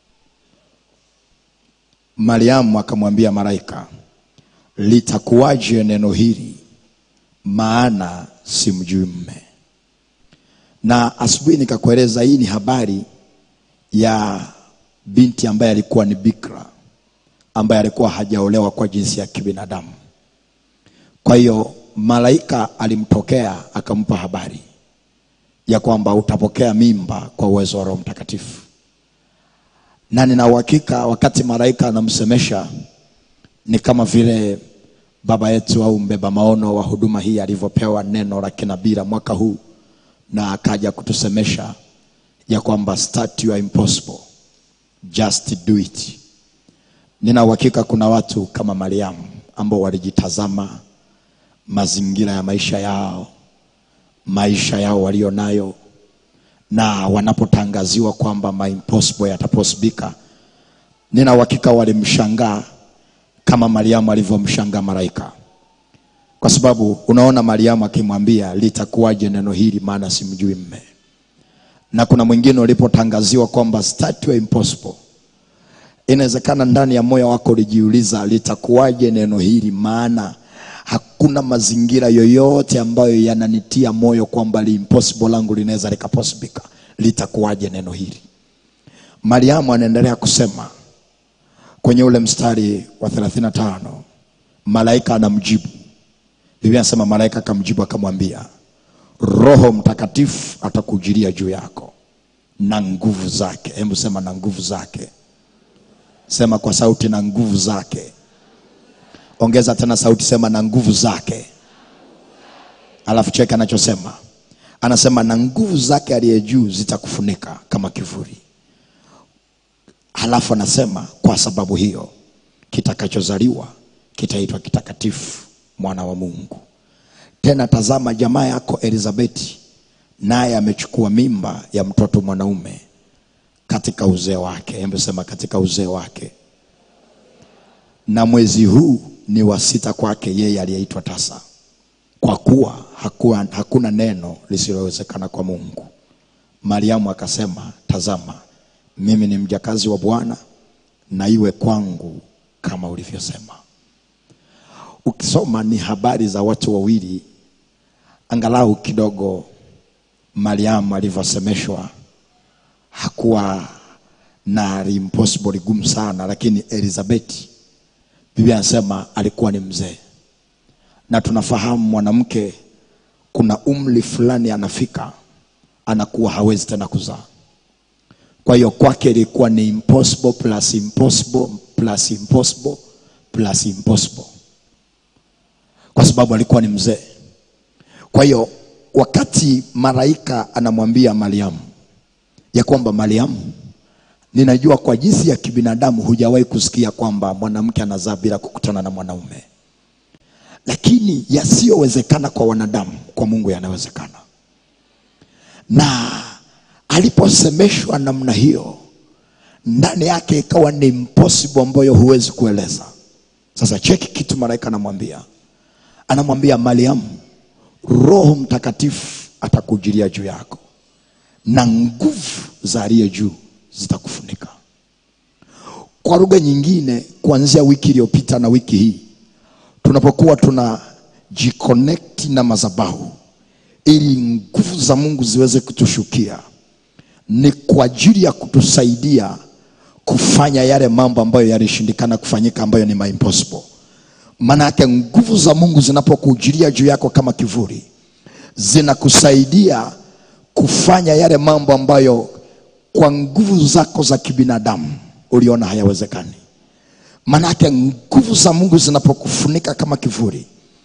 mariamu akamwambia malaika litakuwaje neno hili maana simjui mme na asubuhi nikakueleza hii ni habari ya binti ambaye alikuwa ni bikra ambaye alikuwa hajaolewa kwa jinsi ya kibinadamu kwa hiyo malaika alimtokea akampa habari ya kwamba utapokea mimba kwa uwezo wa roho mtakatifu na nina uhakika wakati malaika anamsemesha ni kama vile baba yetu au mbeba maono wa huduma hii alivyopewa neno la kinabii la mwaka huu na akaja kutusemesha ya kwamba start your impossible just do it nina uhakika kuna watu kama mariamu ambao walijitazama mazingira ya maisha yao maisha yao walio nayo na wanapotangaziwa kwamba my impossible yataposibika nina uhakika walimshangaa kama mariamu alivyomshangaa malaika kwa sababu unaona mariamu akimwambia litakuwaje neno hili maana simjui mme na kuna mwingine ulipotangaziwa kwamba start your impossible inawezekana ndani ya moyo wako ulijiuliza litakuwaje neno hili maana hakuna mazingira yoyote ambayo yananitia moyo kwamba li impossible langu linaweza likaposibika litakuwaje neno hili mariamu anaendelea kusema kwenye ule mstari wa 35 malaika anamjibu biblia anasema malaika akamjibu akamwambia roho mtakatifu atakujilia juu yako na nguvu zake hebu sema na nguvu zake sema kwa sauti na nguvu zake ongeza tena sauti sema na nguvu zake alafu cheke anachosema anasema na nguvu zake aliye juu zitakufunika kama kivuli halafu anasema kwa sababu hiyo kitakachozaliwa kitaitwa kitakatifu mwana wa mungu tena tazama jamaa yako elizabeti naye amechukua mimba ya mtoto mwanaume katika uzee wake hebu sema katika uzee wake na mwezi huu ni wa sita kwake yeye aliyeitwa tasa kwa kuwa hakuwa, hakuna neno lisilowezekana kwa mungu mariamu akasema tazama mimi ni mjakazi wa bwana na iwe kwangu kama ulivyosema ukisoma ni habari za watu wawili angalau kidogo mariamu alivyosemeshwa hakuwa na impossible ligumu sana lakini elizabeti biblia anasema alikuwa ni mzee na tunafahamu mwanamke kuna umri fulani anafika anakuwa hawezi tena kuzaa kwa hiyo kwake ilikuwa ni impossible plus impossible plus impossible plus impossible kwa sababu alikuwa ni mzee kwa hiyo wakati malaika anamwambia mariamu ya kwamba mariamu ninajua kwa jinsi ya kibinadamu hujawahi kusikia kwamba mwanamke anazaa bila kukutana na mwanaume lakini yasiyowezekana kwa wanadamu kwa mungu yanawezekana na aliposemeshwa namna hiyo ndani yake ikawa ni impossible ambayo huwezi kueleza sasa cheki kitu malaika anamwambia anamwambia mariamu roho mtakatifu atakujilia juu yako na nguvu za aliye juu zitakufunika kwa lugha nyingine kuanzia wiki iliyopita na wiki hii tunapokuwa tuna jiconnect na mazabahu ili nguvu za mungu ziweze kutushukia ni kwa ajili ya kutusaidia kufanya yale mambo ambayo yalishindikana kufanyika ambayo ni impossible maana yake nguvu za mungu zinapokujilia juu yako kama kivuli zinakusaidia kufanya yale mambo ambayo kwa nguvu zako za kibinadamu uliona hayawezekani maanake nguvu za mungu zinapokufunika kama kivuli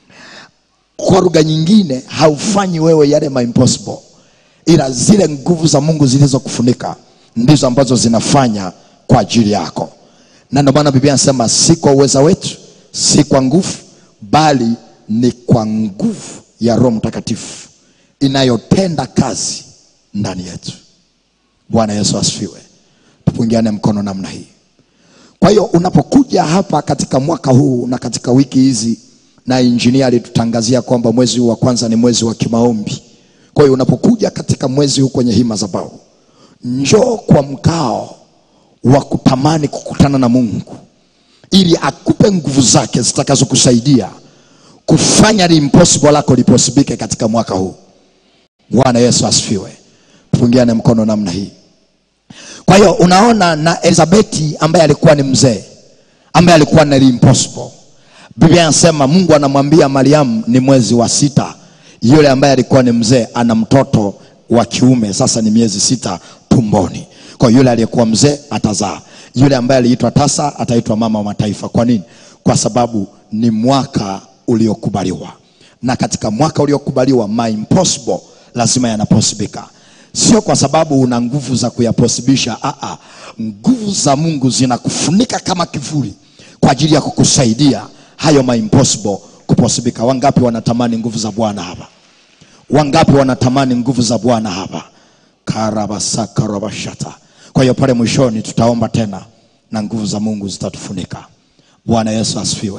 kwa lugha nyingine haufanyi wewe yale ma impossible ila zile nguvu za mungu zilizokufunika ndizo ambazo zinafanya kwa ajili yako na ndio maana biblia anasema si kwa uweza wetu si kwa nguvu bali ni kwa nguvu ya roho mtakatifu inayotenda kazi ndani yetu bwana yesu asifiwe tupungiane mkono namna hii kwa hiyo unapokuja hapa katika mwaka huu na katika wiki hizi na injinia alitutangazia kwamba mwezi huu wa kwanza ni mwezi wa kimaombi kwa hiyo unapokuja katika mwezi huu kwenye hii madhabahu njoo kwa mkao wa kutamani kukutana na mungu ili akupe nguvu zake zitakazokusaidia kufanya li impossible lako liposibike katika mwaka huu bwana yesu asifiwe tupungiane mkono namna hii kwa hiyo unaona na elizabeti ambaye alikuwa ni mzee ambaye alikuwa ni impossible biblia anasema mungu anamwambia mariamu ni mwezi wa sita yule ambaye alikuwa ni mzee ana mtoto wa kiume sasa ni miezi sita tumboni kwa hiyo yule aliyekuwa mzee atazaa yule ambaye aliitwa tasa ataitwa mama wa mataifa kwa nini kwa sababu ni mwaka uliokubaliwa na katika mwaka uliokubaliwa my impossible lazima yanaposibika sio kwa sababu una nguvu za kuyaposibisha Aa, nguvu za mungu zinakufunika kama kivuli kwa ajili ya kukusaidia hayo ma impossible kuposibika wangapi wanatamani nguvu za bwana hapa wangapi wanatamani nguvu za bwana hapa karabasakarabashata kwa hiyo pale mwishoni tutaomba tena na nguvu za mungu zitatufunika bwana yesu asifiwe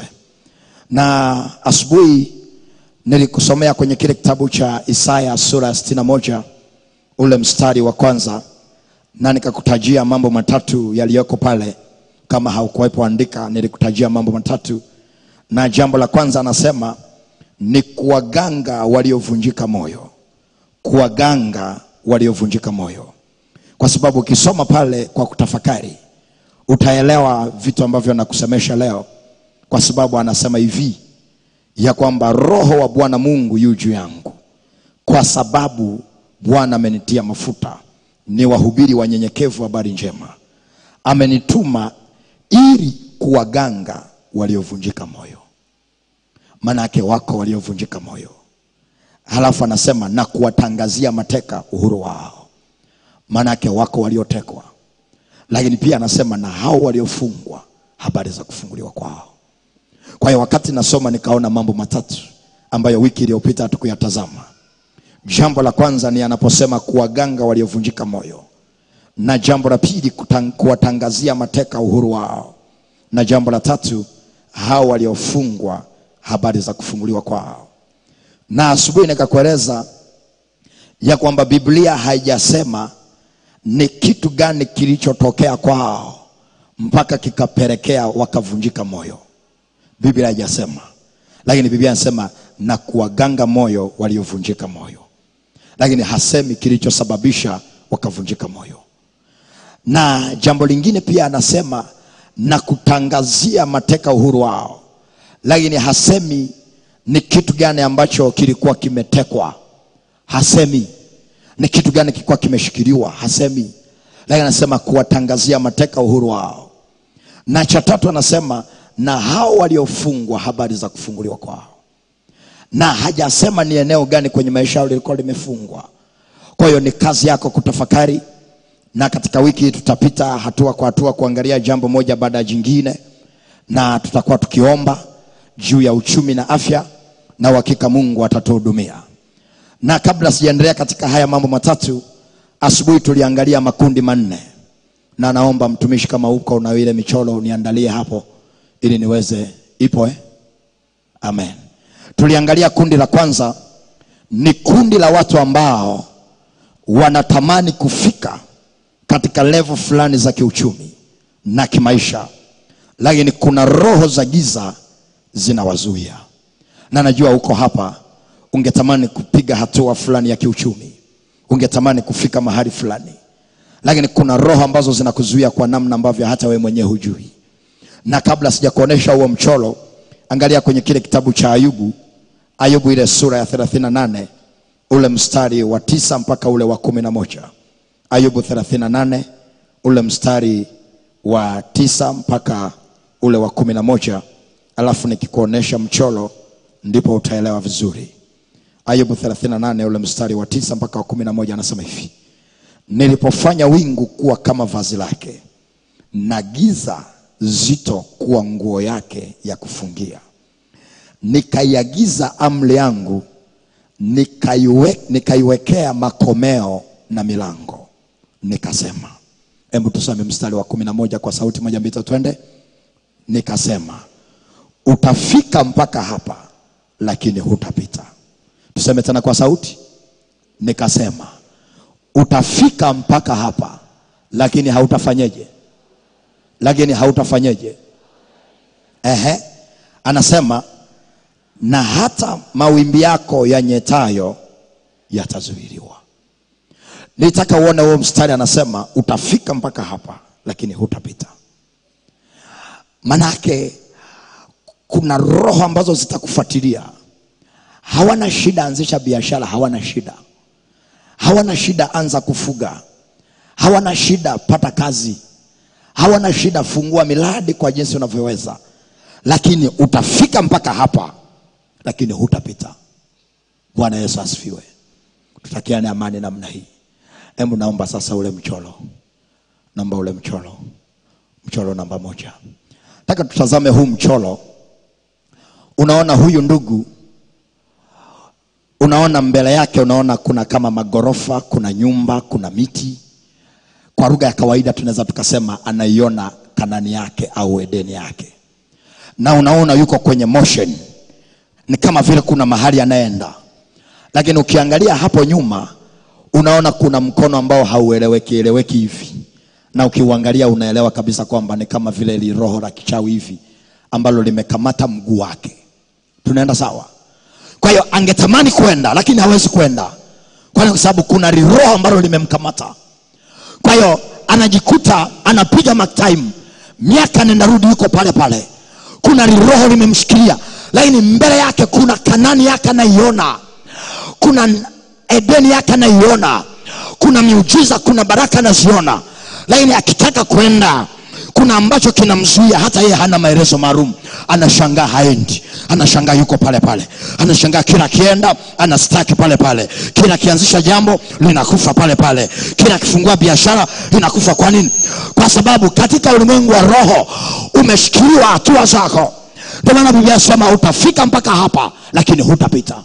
na asubuhi nilikusomea kwenye kile kitabu cha isaya sura ya 61 ule mstari wa kwanza na nikakutajia mambo matatu yaliyoko pale kama haukuwepo andika nilikutajia mambo matatu na jambo la kwanza anasema ni kuwaganga waliovunjika moyo kuwaganga waliovunjika moyo kwa sababu ukisoma pale kwa kutafakari utaelewa vitu ambavyo nakusemesha leo kwa sababu anasema hivi ya kwamba roho wa bwana mungu yu juu yangu kwa sababu bwana amenitia mafuta ni wahubiri wanyenyekevu habari njema amenituma ili kuwaganga waliovunjika moyo maanake wako waliovunjika moyo halafu anasema na kuwatangazia mateka uhuru wao maanake wako waliotekwa lakini pia anasema na hao waliofungwa habari za kufunguliwa kwao kwa hiyo wakati nasoma nikaona mambo matatu ambayo wiki iliyopita hatukuyatazama jambo la kwanza ni anaposema kuwaganga waliovunjika moyo na jambo la pili kutang- kuwatangazia mateka uhuru wao na jambo la tatu hao waliofungwa habari za kufunguliwa kwao na asubuhi nikakueleza ya kwamba biblia haijasema ni kitu gani kilichotokea kwao mpaka kikapelekea wakavunjika moyo biblia haijasema lakini biblia inasema na kuwaganga moyo waliovunjika moyo lakini hasemi kilichosababisha wakavunjika moyo na jambo lingine pia anasema na kutangazia mateka uhuru wao lakini hasemi ni kitu gani ambacho kilikuwa kimetekwa hasemi ni kitu gani kilikuwa kimeshikiliwa hasemi lakini anasema kuwatangazia mateka uhuru wao na cha tatu anasema na hao waliofungwa habari za kufunguliwa kwao na hajasema ni eneo gani kwenye maisha yao lilikuwa limefungwa kwa hiyo ni kazi yako kutafakari na katika wiki hii tutapita hatua kwa hatua kuangalia jambo moja baada ya jingine na tutakuwa tukiomba juu ya uchumi na afya na uhakika mungu atatuhudumia na kabla sijaendelea katika haya mambo matatu asubuhi tuliangalia makundi manne na naomba mtumishi kama huko na ile michoro uniandalie hapo ili niweze ipo eh? amen tuliangalia kundi la kwanza ni kundi la watu ambao wanatamani kufika katika levo fulani za kiuchumi na kimaisha lakini kuna roho za giza zinawazuia na najua uko hapa ungetamani kupiga hatua fulani ya kiuchumi ungetamani kufika mahali fulani lakini kuna roho ambazo zinakuzuia kwa namna ambavyo hata wewe mwenyewe hujui na kabla sijakuonesha huo mchoro angalia kwenye kile kitabu cha ayubu ayubu ile sura ya 38 ule mstari wa tisa mpaka ule wa kumi na moja ayubu 38 ule mstari wa tisa mpaka ule wa kumi na moja alafu nikikuonesha mchoro ndipo utaelewa vizuri ayubu 38 ule mstari wa tisa mpaka wa kumi na moja anasema hivi nilipofanya wingu kuwa kama vazi lake na giza zito kuwa nguo yake ya kufungia nikaiagiza amri yangu nikaiwe, nikaiwekea makomeo na milango nikasema hebu tusome mstari wa kumi na moja kwa sauti moja mbili tatu twende nikasema utafika mpaka hapa lakini hutapita tuseme tena kwa sauti nikasema utafika mpaka hapa lakini hautafanyeje lakini hautafanyeje ehe anasema na hata mawimbi yako yanyetayo yatazuiliwa nitaka uone huo mstari anasema utafika mpaka hapa lakini hutapita manake kuna roho ambazo zitakufuatilia hawana shida anzisha biashara hawana shida hawana shida anza kufuga hawana shida pata kazi hawana shida fungua miradi kwa jinsi unavyoweza lakini utafika mpaka hapa lakini hutapita bwana yesu asifiwe tutakiane amani namna hii hebu naomba sasa ule mchoro naomba ule mchoro mchoro namba moja nataka tutazame huu mchoro unaona huyu ndugu unaona mbele yake unaona kuna kama magorofa kuna nyumba kuna miti kwa lugha ya kawaida tunaweza tukasema anaiona kanani yake au edeni yake na unaona yuko kwenye motion ni kama vile kuna mahali anaenda lakini ukiangalia hapo nyuma unaona kuna mkono ambao haueleweki eleweki hivi na ukiuangalia unaelewa kabisa kwamba ni kama vile li roho la kichawi hivi ambalo limekamata mguu wake tunaenda sawa kwa hiyo angetamani kwenda lakini hawezi kwenda kwa sababu kuna liroho ambalo limemkamata kwa hiyo anajikuta anapiga mark time miaka nenda rudi yuko pale pale kuna liroho limemshikilia lakini mbele yake kuna kanani yake anaiona kuna edeni yake anaiona kuna miujiza kuna baraka anaziona lakini akitaka kwenda kuna ambacho kinamzuia hata yeye hana maelezo maalum anashangaa haendi anashangaa yuko pale pale anashangaa kila akienda anastaki pale pale kila akianzisha jambo linakufa pale pale kila akifungua biashara linakufa kwa nini kwa sababu katika ulimwengu wa roho umeshikiliwa hatua zako ndio maana biblia sema utafika mpaka hapa lakini hutapita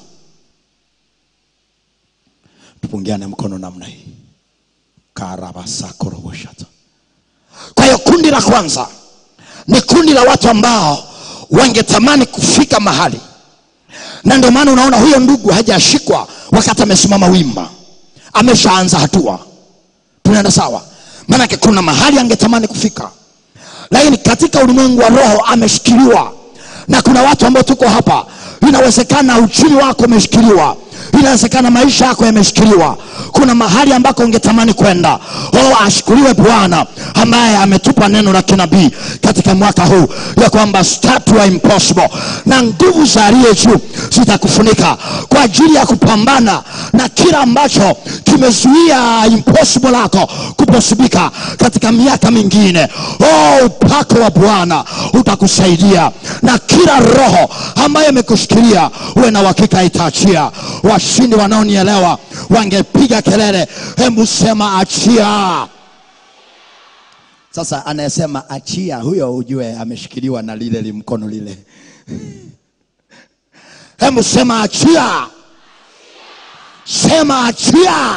tupungiane mkono namna hii karabasakoroboshata kwa hiyo kundi la kwanza ni kundi la watu ambao wangetamani kufika mahali na ndio maana unaona huyo ndugu hajashikwa wakati amesimama wima ameshaanza hatua tunaenda sawa maanake kuna mahali angetamani kufika lakini katika ulimwengu wa roho ameshikiliwa na kuna watu ambao tuko hapa inawezekana uchumi wako umeshikiliwa inawezekana maisha yako yameshikiliwa kuna mahali ambako ungetamani kwenda oh, ashukuriwe bwana ambaye ametupa neno la kinabii katika mwaka huu ya kwamba statua impossible na nguvu za aliye juu zitakufunika kwa ajili ya kupambana na kila ambacho kimezuia impossible lako kuposibika katika miaka mingine oh, upako wa bwana utakusaidia na kila roho ambayo imekushikilia uwe na uhakika itaachia washindi wanaonielewa wangepiga kelele hebu sema achia sasa anayesema achia huyo ujue ameshikiliwa na lile limkono lile hebu sema achia sema achia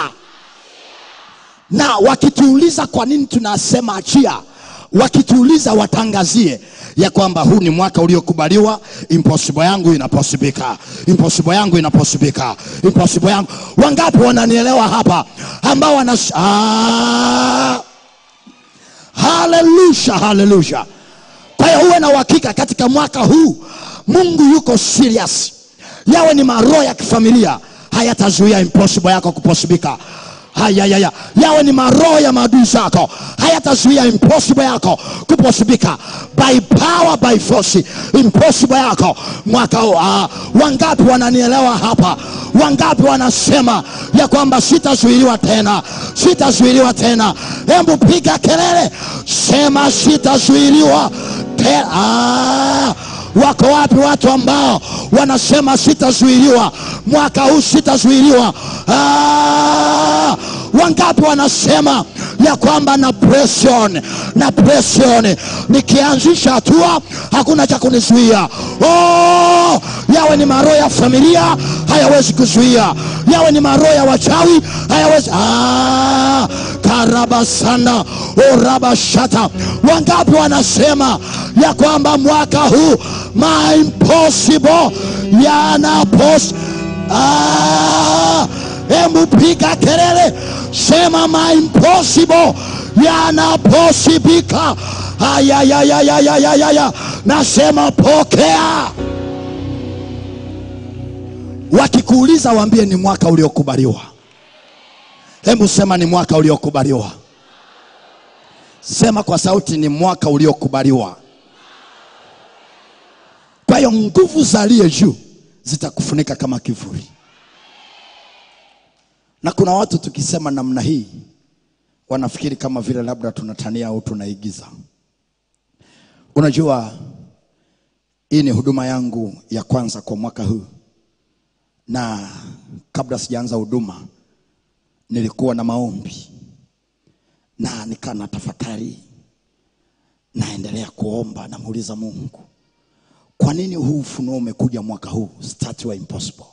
na wakituuliza kwa nini tunasema achia wakituuliza watangazie ya kwamba huu ni mwaka uliokubaliwa impossible yangu inaposibika impossible yangu inaposibika impossible yangu wangapi wananielewa hapa ambao wana ah, haleluya haleluya kwa hiyo uwe na uhakika katika mwaka huu mungu yuko serious yawe ni maroho ya kifamilia hayatazuia impossible yako kuposibika hayayaya yawe ni maroho ya maadui zako hayatazuia impossible yako kuposibika by power by force impossible yako mwaka huu ah, wangapi wananielewa hapa wangapi wanasema ya kwamba sitazuiliwa tena sitazuiliwa tena hebu piga kelele sema sitazuiliwa tena ah, wako wapi watu ambao wanasema sitazuiliwa mwaka huu sitazuiliwa ah, wangapi wanasema ya kwamba na pression na pression nikianzisha hatua hakuna cha kunizuia oh, yawe ni maroho ya familia hayawezi kuzuia yawe ni maroho ya wachawi hayawezi ah, karabasana orabashata wangapi wanasema ya kwamba mwaka huu my impossible yana pos ah, hebu piga kelele sema my impossible yanaposibika ayayayayayayaya nasema pokea wakikuuliza waambie ni mwaka uliokubaliwa hebu sema ni mwaka uliokubaliwa sema kwa sauti ni mwaka uliokubaliwa kwa hiyo nguvu za aliye juu zitakufunika kama kivuli na kuna watu tukisema namna hii wanafikiri kama vile labda tunatania au tunaigiza unajua hii ni huduma yangu ya kwanza kwa mwaka huu na kabla sijaanza huduma nilikuwa na maombi na nikaa na tafakari naendelea kuomba namuuliza mungu kwa nini huu ufunuo umekuja mwaka huu start wa impossible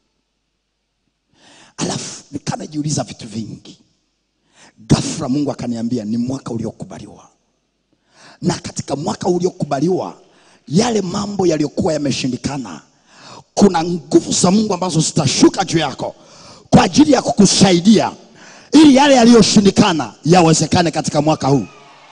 alafu nikaa najiuliza vitu vingi ghafla mungu akaniambia ni mwaka uliokubaliwa na katika mwaka uliokubaliwa yale mambo yaliyokuwa yameshindikana kuna nguvu za mungu ambazo zitashuka juu yako kwa ajili ya kukusaidia ili yale yaliyoshindikana yawezekane katika mwaka huu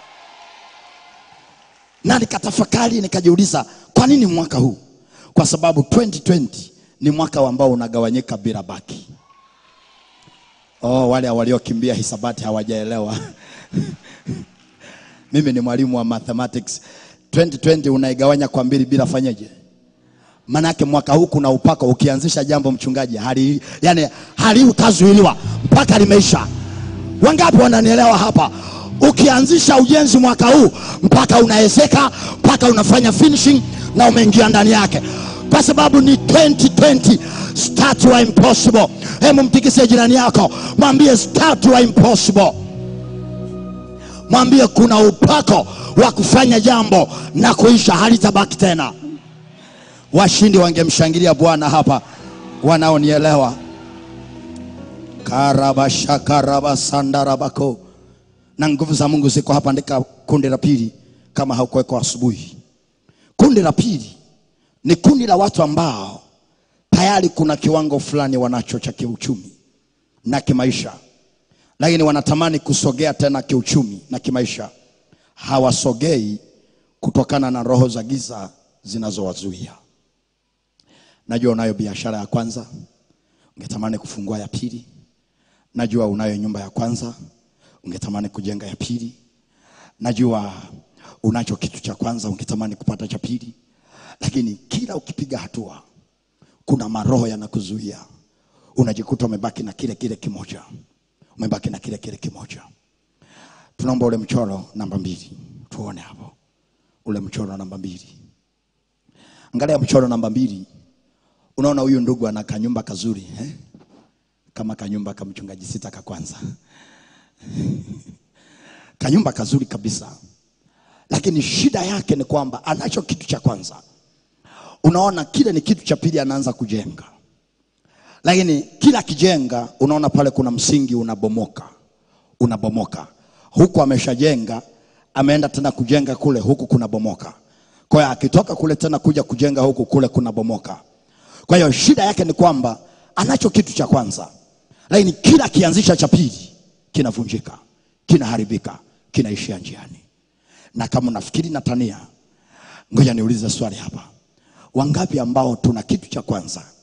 na nikatafakari nikajiuliza kwa nini mwaka huu kwa sababu 2020 ni mwaka ambao unagawanyika bila baki oh, wale waliokimbia hisabati hawajaelewa mimi ni mwalimu wa mathematics 2020 unaigawanya kwa mbili bila fanyeje manake mwaka huu kuna upako ukianzisha jambo mchungaji hali, yani haliutazuiliwa mpaka limeisha wangapi wananielewa hapa ukianzisha ujenzi mwaka huu mpaka unaezeka mpaka unafanya finishing na umeingia ndani yake kwa sababu ni 2020 start wa impossible hemu mtikise jirani yako mwambie start wa impossible mwambie kuna upako wa kufanya jambo na kuisha halitabaki tena washindi wangemshangilia bwana hapa wanaonielewa karabashakarabasandarabaco na nguvu za mungu ziko hapa andika kundi la pili kama haukuwekwa asubuhi kundi la pili ni kundi la watu ambao tayari kuna kiwango fulani wanacho cha kiuchumi na kimaisha lakini wanatamani kusogea tena kiuchumi na kimaisha hawasogei kutokana na roho za giza zinazowazuia najua unayo biashara ya kwanza ungetamani kufungua ya pili najua unayo nyumba ya kwanza ungetamani kujenga ya pili najua unacho kitu cha kwanza ungetamani kupata cha pili lakini kila ukipiga hatua kuna maroho yanakuzuia unajikuta umebaki na kile kile kimoja umebaki na kile kile kimoja tunaomba ule mchoro namba mbili tuone hapo ule mchoro namba mbili angalia mchoro namba mbili unaona huyu ndugu ana kanyumba kazuri eh? kama kanyumba ka mchungaji sita ka kwanza kanyumba kazuri kabisa lakini shida yake ni kwamba anacho kitu cha kwanza unaona kile ni kitu cha pili anaanza kujenga lakini kila akijenga unaona pale kuna msingi unabomoka unabomoka huku ameshajenga ameenda tena kujenga kule huku kunabomoka kwa hiyo akitoka kule tena kuja kujenga huku kule kunabomoka kwa hiyo shida yake ni kwamba anacho kitu cha kwanza lakini kila akianzisha cha pili kinavunjika kinaharibika kinaishia njiani na kama unafikiri natania ngoja niulize swali hapa wangapi ambao tuna kitu cha kwanza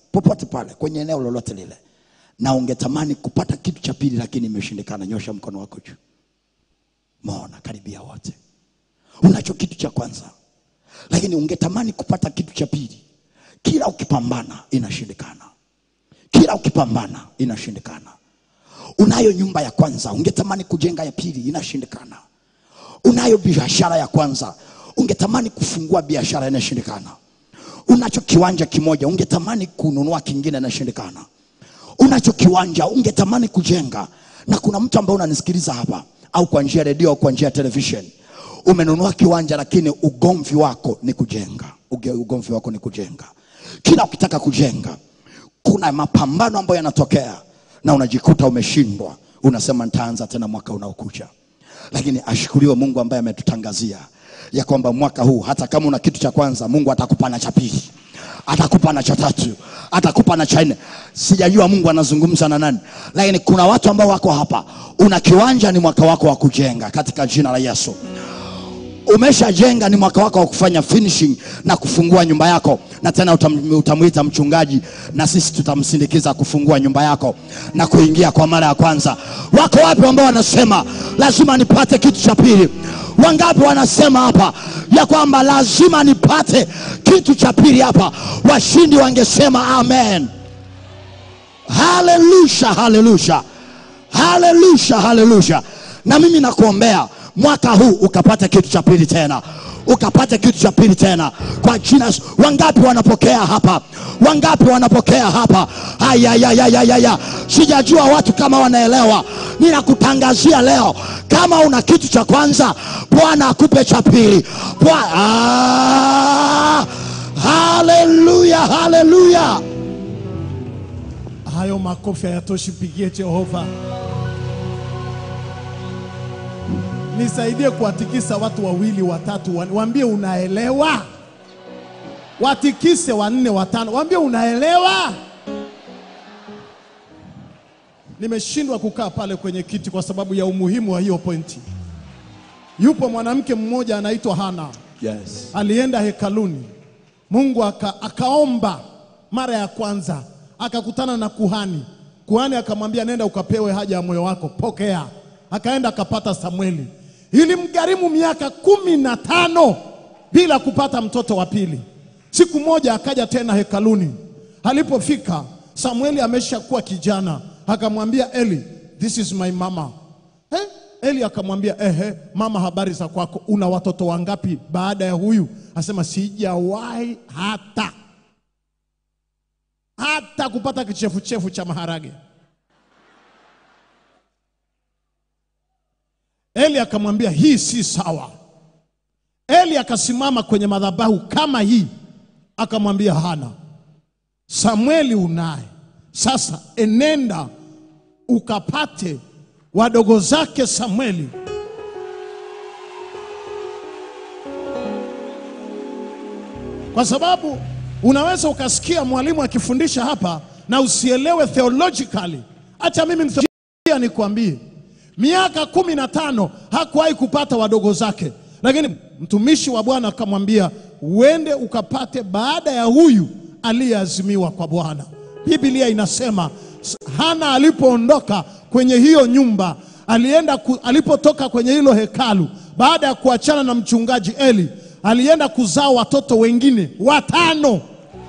popote pale kwenye eneo lolote lile na ungetamani kupata kitu cha pili lakini imeshindikana nyosha mkono wako juu maona karibia wote unacho kitu cha kwanza lakini ungetamani kupata kitu cha pili kila ukipambana inashindikana kila ukipambana inashindikana unayo nyumba ya kwanza ungetamani kujenga ya pili inashindikana unayo biashara ya kwanza ungetamani kufungua biashara inashindikana unacho kiwanja kimoja ungetamani kununua kingine inashindikana unacho kiwanja ungetamani kujenga na kuna mtu ambaye unanisikiliza hapa au kwa njia ya redio au kwa njia ya television umenunua kiwanja lakini ugomvi wako ni kujenga Uge- ugomvi wako ni kujenga kila ukitaka kujenga kuna mapambano ambayo yanatokea na unajikuta umeshindwa unasema nitaanza tena mwaka unaokuja lakini ashukuriwe mungu ambaye ametutangazia ya kwamba mwaka huu hata kama una kitu cha kwanza mungu atakupa na cha pili atakupa na cha tatu atakupa na cha nne sijajua mungu anazungumza na nani lakini kuna watu ambao wako hapa una kiwanja ni mwaka wako wa kujenga katika jina la yesu umeshajenga ni mwaka wako wa kufanya finishing na kufungua nyumba yako na tena utam, utamwita mchungaji na sisi tutamsindikiza kufungua nyumba yako na kuingia kwa mara ya kwanza wako wapi ambao wanasema lazima nipate kitu cha pili wangapi wanasema hapa ya kwamba lazima nipate kitu cha pili hapa washindi wangesema amen haleluya haleluya haleluya haleluya na mimi nakuombea mwaka huu ukapata kitu cha pili tena ukapata kitu cha pili tena kwa jina Yesu. wangapi wanapokea hapa wangapi wanapokea hapa ayayayayaya sijajua watu kama wanaelewa ninakutangazia leo kama una kitu cha kwanza bwana akupe cha pili Bwa- Ah! haleluya haleluya Hayo makofi hayatoshi, pigie Jehova. Nisaidie kuwatikisa watu wawili watatu, wa- waambie unaelewa. Watikise wanne watano, waambie unaelewa. Nimeshindwa kukaa pale kwenye kiti kwa sababu ya umuhimu wa hiyo pointi. Yupo mwanamke mmoja anaitwa Hana yes. alienda hekaluni mungu aka, akaomba mara ya kwanza akakutana na kuhani kuhani akamwambia nenda ukapewe haja ya moyo wako pokea akaenda akapata samueli ilimgharimu miaka kumi na tano bila kupata mtoto wa pili siku moja akaja tena hekaluni alipofika samueli ameshakuwa kijana akamwambia eli this is my mama eh? eli akamwambia ehe mama habari za kwako una watoto wangapi baada ya huyu asema sijawahi hata hata kupata kichefuchefu cha maharage eli akamwambia hii si sawa eli akasimama kwenye madhabahu kama hii akamwambia hana samueli unaye sasa enenda ukapate wadogo zake samueli kwa sababu unaweza ukasikia mwalimu akifundisha hapa na usielewe theologically hacha mimi mtheolojia nikwambie miaka kumi na tano hakuwahi kupata wadogo zake lakini mtumishi wa bwana akamwambia uende ukapate baada ya huyu aliyeazimiwa kwa bwana biblia inasema s- hana alipoondoka kwenye hiyo nyumba alienda ku, alipotoka kwenye hilo hekalu baada ya kuachana na mchungaji eli alienda kuzaa watoto wengine watano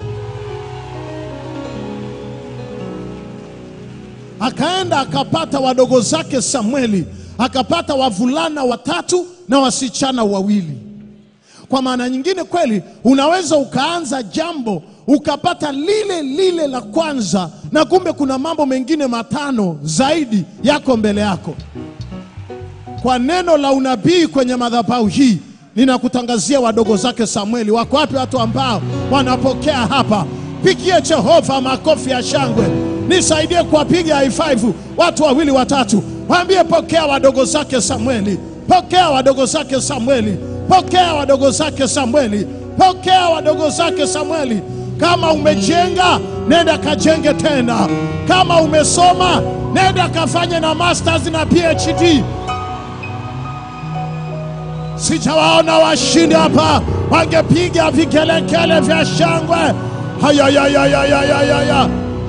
akaenda akapata wadogo zake Samueli, akapata wavulana watatu na wasichana wawili. Kwa maana nyingine, kweli unaweza ukaanza jambo ukapata lile lile la kwanza, na kumbe kuna mambo mengine matano zaidi yako mbele yako. Kwa neno la unabii kwenye madhabahu hii ninakutangazia wadogo zake Samueli. Wako wapi watu ambao wanapokea hapa? Pigie Jehova makofi ya shangwe, nisaidie kuwapiga high five watu wawili watatu, waambie pokea wadogo zake Samueli, pokea wadogo zake Samueli, pokea wadogo zake Samueli, pokea wadogo zake Samueli. Kama umejenga nenda kajenge tena, kama umesoma nenda kafanye na masters na PhD. Sijawaona washindi hapa, wangepiga vikelekele vya shangwe Hayayayayayayaya.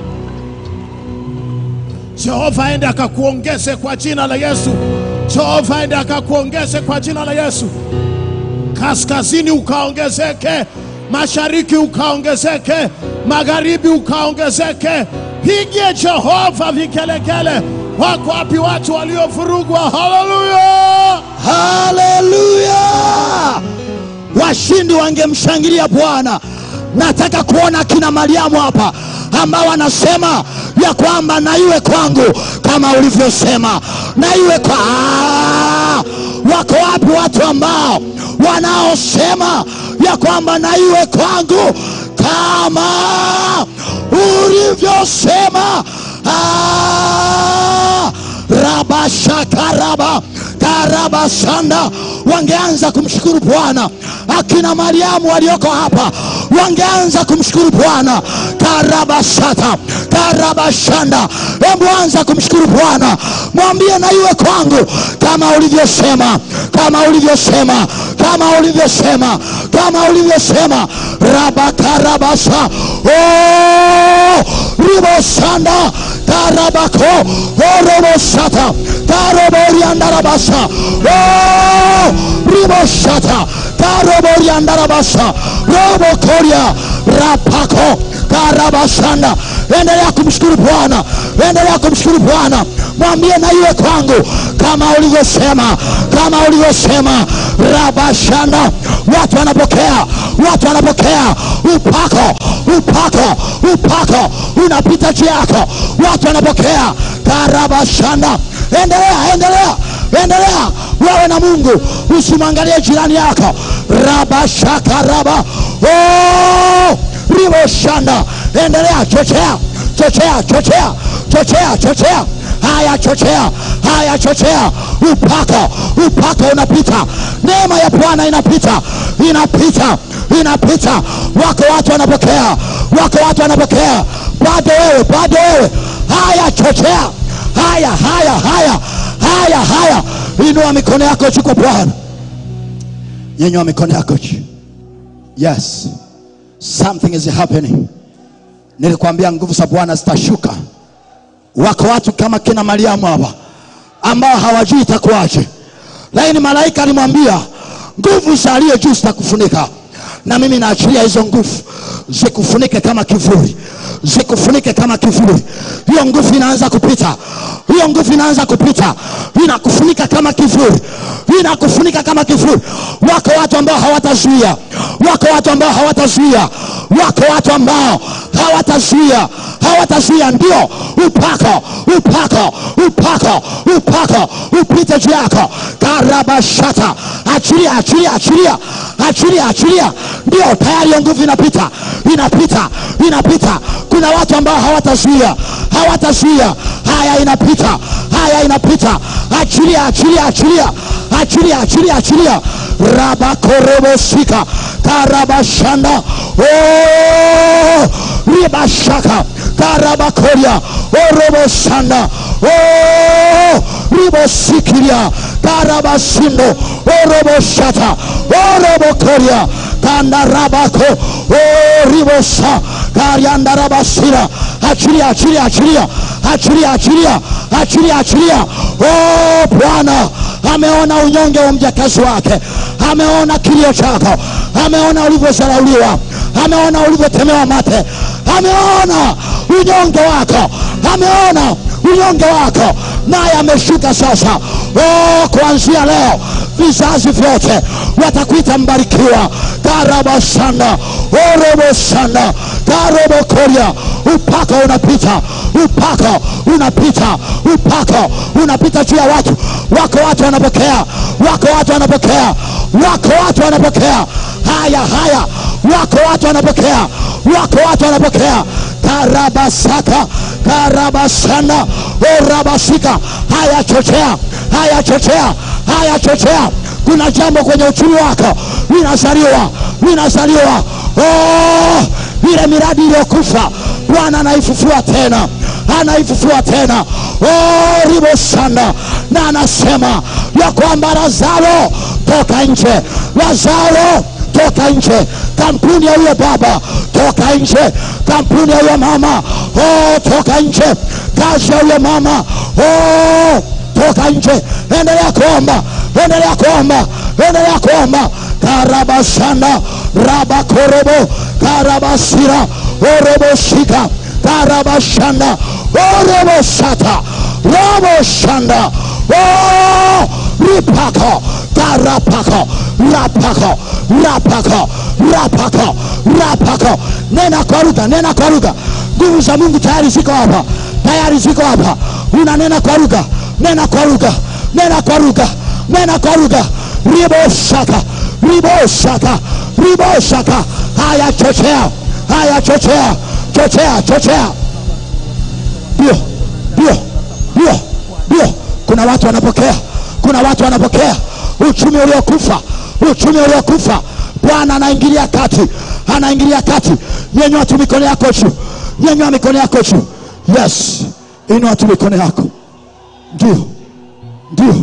Jehova aende akakuongeze kwa jina la Yesu. Jehova aende akakuongeze kwa jina la Yesu. Kaskazini ukaongezeke, mashariki ukaongezeke, magharibi ukaongezeke. Pigie Jehova vikelekele. Wako wapi watu waliovurugwa? Haleluya! haleluya washindi wangemshangilia bwana nataka kuona akina mariamu hapa ambao wanasema ya kwamba na iwe kwangu kama ulivyosema na iwe kwa Ah! wako wapi watu ambao wanaosema ya kwamba na iwe kwangu kama ulivyosema Ah! rabashakaraba karabasanda wangeanza kumshukuru bwana akina mariamu walioko hapa wangeanza kumshukuru bwana karabashata karabashanda hebu anza kumshukuru bwana mwambie na iwe kwangu kama ulivyosema kama ulivyosema kama ulivyosema kama ulivyosema rabakarabasa oh, ribosanda karabako orobosata karoboriandarabasa oh, riboshata karoboriandarabasa robokoria rapako karabashanda endelea kumshukuru bwana endelea kumshukuru bwana mwambie na iwe kwangu kama ulivyosema kama ulivyosema rabashanda watu wanapokea watu wanapokea upako upako upako unapita juu yako watu wanapokea karabashanda endelea endelea endelea wewe na mungu usimwangalie jirani yako rabashakaraba oh, riboshanda endelea chochea chochea chochea chochea chochea haya chochea haya chochea upako upako unapita neema ya bwana inapita inapita inapita wako watu wanapokea wako watu wanapokea bado wewe bado wewe haya chochea haya haya haya haya haya inua mikono yako juu kwa bwana nyenyua mikono yako juu yes something is happening nilikwambia nguvu za bwana zitashuka wako watu kama kina mariamu hapa ambao hawajui itakuwaje lakini malaika alimwambia nguvu za aliye juu zitakufunika na mimi naachilia hizo nguvu zikufunike kama kivuli zikufunike kama kivuli hiyo nguvu inaanza kupita hiyo nguvu inaanza kupita inakufunika kama kivuli inakufunika kama kivuli wako watu ambao hawatazuia wako watu ambao hawatazuia wako watu ambao hawatazuia hawatazuia ndio upako upako upako upako upite juu yako karabashata achilia achilia achilia achilia achilia ndio tayari hiyo nguvu inapita inapita inapita kuna watu ambao hawatazuia hawatazuia haya inapita haya inapita achilia achilia achilia achilia achilia achilia rabakorobosika karabashanda oh, ribashaka karabakoria orobosanda oh, ribosikiria karabasindo oroboshata orobokoria kandarabako oh, ribosa kariandarabasira achilia achilia achilia achilia achilia achilia achilia oh, bwana ameona unyonge wa mjakazi wake ameona kilio chako ameona ulivyozarauliwa ameona ulivyotemewa mate ameona unyonge wako ameona unyonge wako naye ameshuka sasa oh, kuanzia leo vizazi vyote watakuita mbarikiwa karabasanda orobosanda karobokoria upako unapita upako unapita upako unapita juu ya watu wako watu wanapokea wako watu wanapokea wako watu wanapokea haya haya wako watu wanapokea wako watu wanapokea karabasaka karabasana orabasika haya chochea haya chochea haya chochea kuna jambo kwenye uchumi wako linazaliwa linazaliwa oh, ile miradi iliyokufa bwana anaifufua tena anaifufua tena oh, ribosanda na anasema ya kwamba lazaro toka nje lazaro toka nje kampuni ya huyo baba toka nje kampuni ya huyo mama oh, toka nje kazi ya huyo mama oh, toka nje endelea kuomba endelea kuomba endelea kuomba karabashanda rabakorobo karabasira oroboshika karabashanda oroboshata roboshanda oh, ripako karapako rapako rapako rapako rapako nena kwa lugha nena kwa lugha nguvu za mungu tayari ziko hapa tayari ziko hapa unanena kwa lugha nena kwa lugha nena kwa lugha nena kwa lugha riboshaka riboshaka riboshaka haya chochea haya chochea chochea chochea ndio ndio ndio ndio kuna watu wanapokea kuna watu wanapokea uchumi uliokufa uchumi uliokufa bwana anaingilia kati anaingilia kati nyenyua tu mikono yako juu nyenyua mikono yako juu yes inua tu mikono yako ndio ndio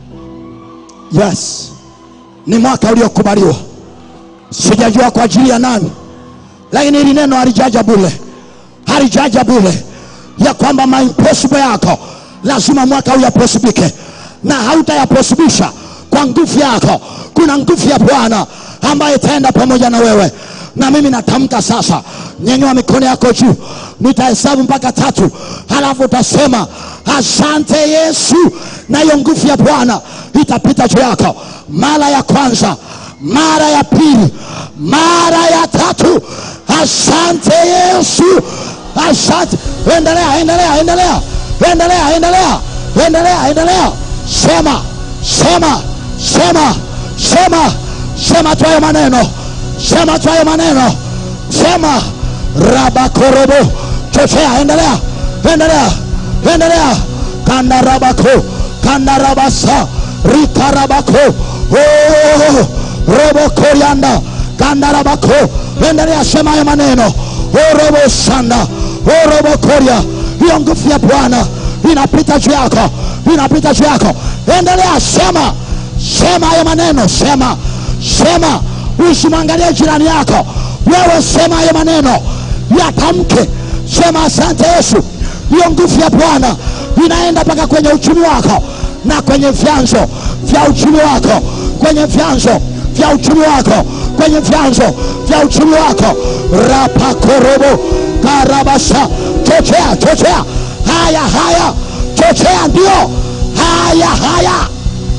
yes ni mwaka uliokubaliwa sijajua kwa ajili ya nani lakini hili neno halijaja bule halijaja bule ya kwamba maimpossible yako lazima mwaka huu yaposibike na hautayaposibisha kwa nguvu yako kuna nguvu ya bwana ambaye itaenda pamoja na wewe na mimi natamka sasa nyenyua mikono yako juu nitahesabu mpaka tatu halafu utasema asante yesu na hiyo nguvu ya bwana itapita juu yako mara ya kwanza mara ya pili mara ya tatu asante yesu asante endelea endelea endelea endelea endelea endelea endelea sema sema sema sema sema tu hayo maneno sema tu hayo maneno sema rabakorobo chochea endelea endelea endelea kandarabako kandarabasa rikarabako oh, robo korianda kandarabako endelea sema hayo maneno oh, robo sanda oh, robo koria hiyo nguvu ya bwana inapita juu yako inapita juu yako endelea sema sema hayo maneno sema sema usimwangalie jirani yako wewe sema hayo maneno yatamke sema asante yesu hiyo nguvu ya bwana inaenda mpaka kwenye uchumi wako na kwenye vyanzo vya uchumi wako kwenye vyanzo vya uchumi wako kwenye vyanzo vya uchumi wako rapakorobo karabasa chochea chochea haya haya chochea ndio haya haya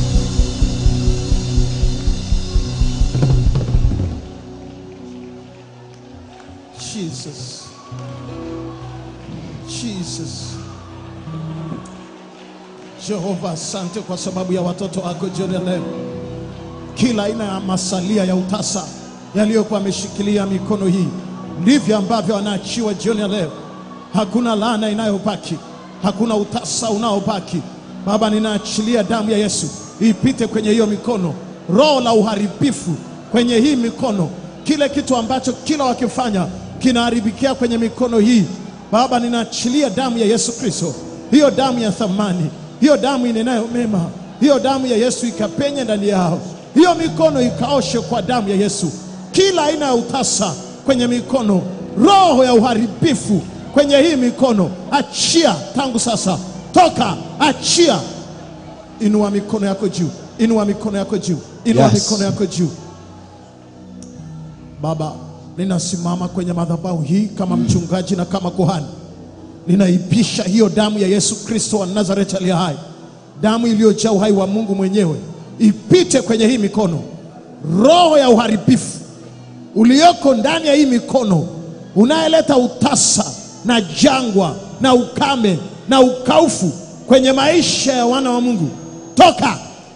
Jesus. Jesus. Jehova, asante kwa sababu ya watoto wako jioni ya leo. Kila aina ya masalia ya utasa yaliyokuwa ameshikilia mikono hii, ndivyo ambavyo wanaachiwa jioni ya leo. Hakuna laana inayobaki, hakuna utasa unaobaki. Baba, ninaachilia damu ya Yesu ipite kwenye hiyo mikono, roho la uharibifu kwenye hii mikono, kile kitu ambacho kila wakifanya kinaharibikia kwenye mikono hii. Baba, ninaachilia damu ya Yesu Kristo, hiyo damu ya thamani, hiyo damu inenayo mema, hiyo damu ya Yesu ikapenye ndani yao, hiyo mikono ikaoshe kwa damu ya Yesu, kila aina ya utasa kwenye mikono, roho ya uharibifu kwenye hii mikono, achia tangu sasa, toka, achia. Inua mikono yako juu, inua mikono yako juu, inua Yes. mikono yako juu. Baba, ninasimama kwenye madhabahu hii kama mchungaji na kama kuhani, ninaipisha hiyo damu ya Yesu Kristo wa Nazareti aliye hai, damu iliyojaa uhai wa Mungu mwenyewe, ipite kwenye hii mikono. Roho ya uharibifu ulioko ndani ya hii mikono, unayeleta utasa na jangwa na ukame na ukaufu kwenye maisha ya wana wa Mungu, toka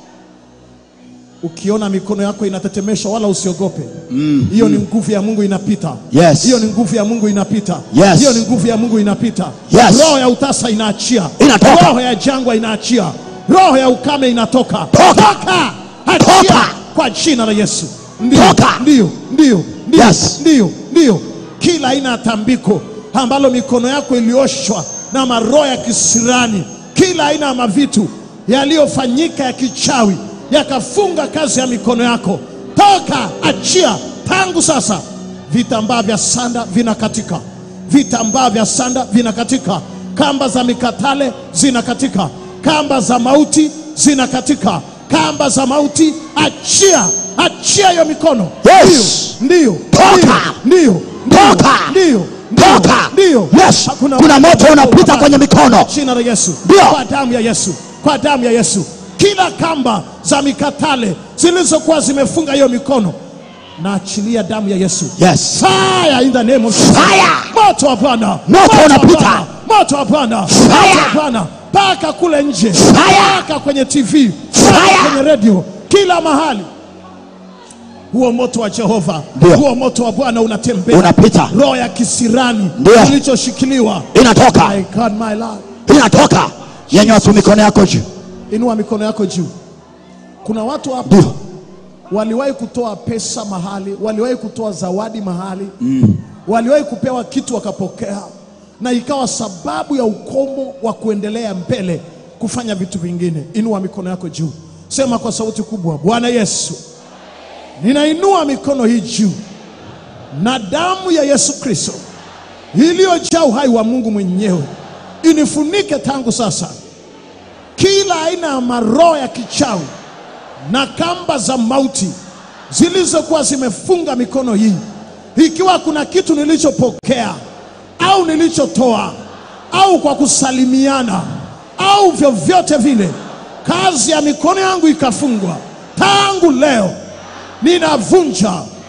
Ukiona mikono yako inatetemeshwa, wala usiogope. Hiyo ni nguvu ya Mungu inapita. Yes. Hiyo ni nguvu ya Mungu inapita. Yes. Hiyo ni nguvu ya Mungu inapita. Yes. Roho ya utasa inaachia. Inatoka. Roho ya jangwa inaachia. Roho ya ukame inatoka. Toka. Toka. Achia Toka. kwa jina la Yesu. Ndio. Toka. Ndio. Ndio. Ndio. Yes. Ndio. Ndio. Kila aina ya tambiko ambalo mikono yako ilioshwa na maroho ya kisirani, kila aina ya mavitu yaliyofanyika ya kichawi yakafunga kazi ya mikono yako, toka, achia tangu sasa vitambaa vya sanda vinakatika, vitambaa vya sanda vinakatika, kamba za mikatale zinakatika, kamba za mauti zinakatika, kamba za mauti. Achia, achia hiyo mikono. Yes. Ndio, Toka. ndio, ndio, Toka. ndio, Toka. ndio. Yes. Hakuna- Kuna moto unapita kwenye mikono. jina la Yesu, Ndio. kwa damu ya Yesu, kwa damu ya Yesu, kila kamba za mikatale zilizokuwa zimefunga hiyo mikono, naachilia damu ya Yesu. Yes. Fire in the name of Jesus. Fire. Moto wa Bwana. Moto wa unapita. Bwana. Moto wa Bwana. Fire. Moto wa Bwana. Paka kule nje. Fire. Paka kwenye TV. Paka Fire. kwenye radio. Kila mahali. Huo moto wa Jehova. Ndio. Huo moto wa Bwana unatembea. Unapita. Roho ya kisirani Ndio. kilichoshikiliwa. Inatoka. My God, my Lord. Inatoka. Nyanyua tu mikono yako juu. Inua mikono yako juu. Kuna watu hapa Ndio. waliwahi kutoa pesa mahali, waliwahi kutoa zawadi mahali mm. waliwahi kupewa kitu wakapokea, na ikawa sababu ya ukomo wa kuendelea mbele kufanya vitu vingine. Inua mikono yako juu, sema kwa sauti kubwa, Bwana Yesu, ninainua mikono hii juu, na damu ya Yesu Kristo iliyojaa uhai wa Mungu mwenyewe inifunike tangu sasa kila aina ya maroho ya kichawi na kamba za mauti zilizokuwa zimefunga mikono hii, ikiwa kuna kitu nilichopokea au nilichotoa au kwa kusalimiana au vyovyote vile, kazi ya mikono yangu ikafungwa, tangu leo ninavunja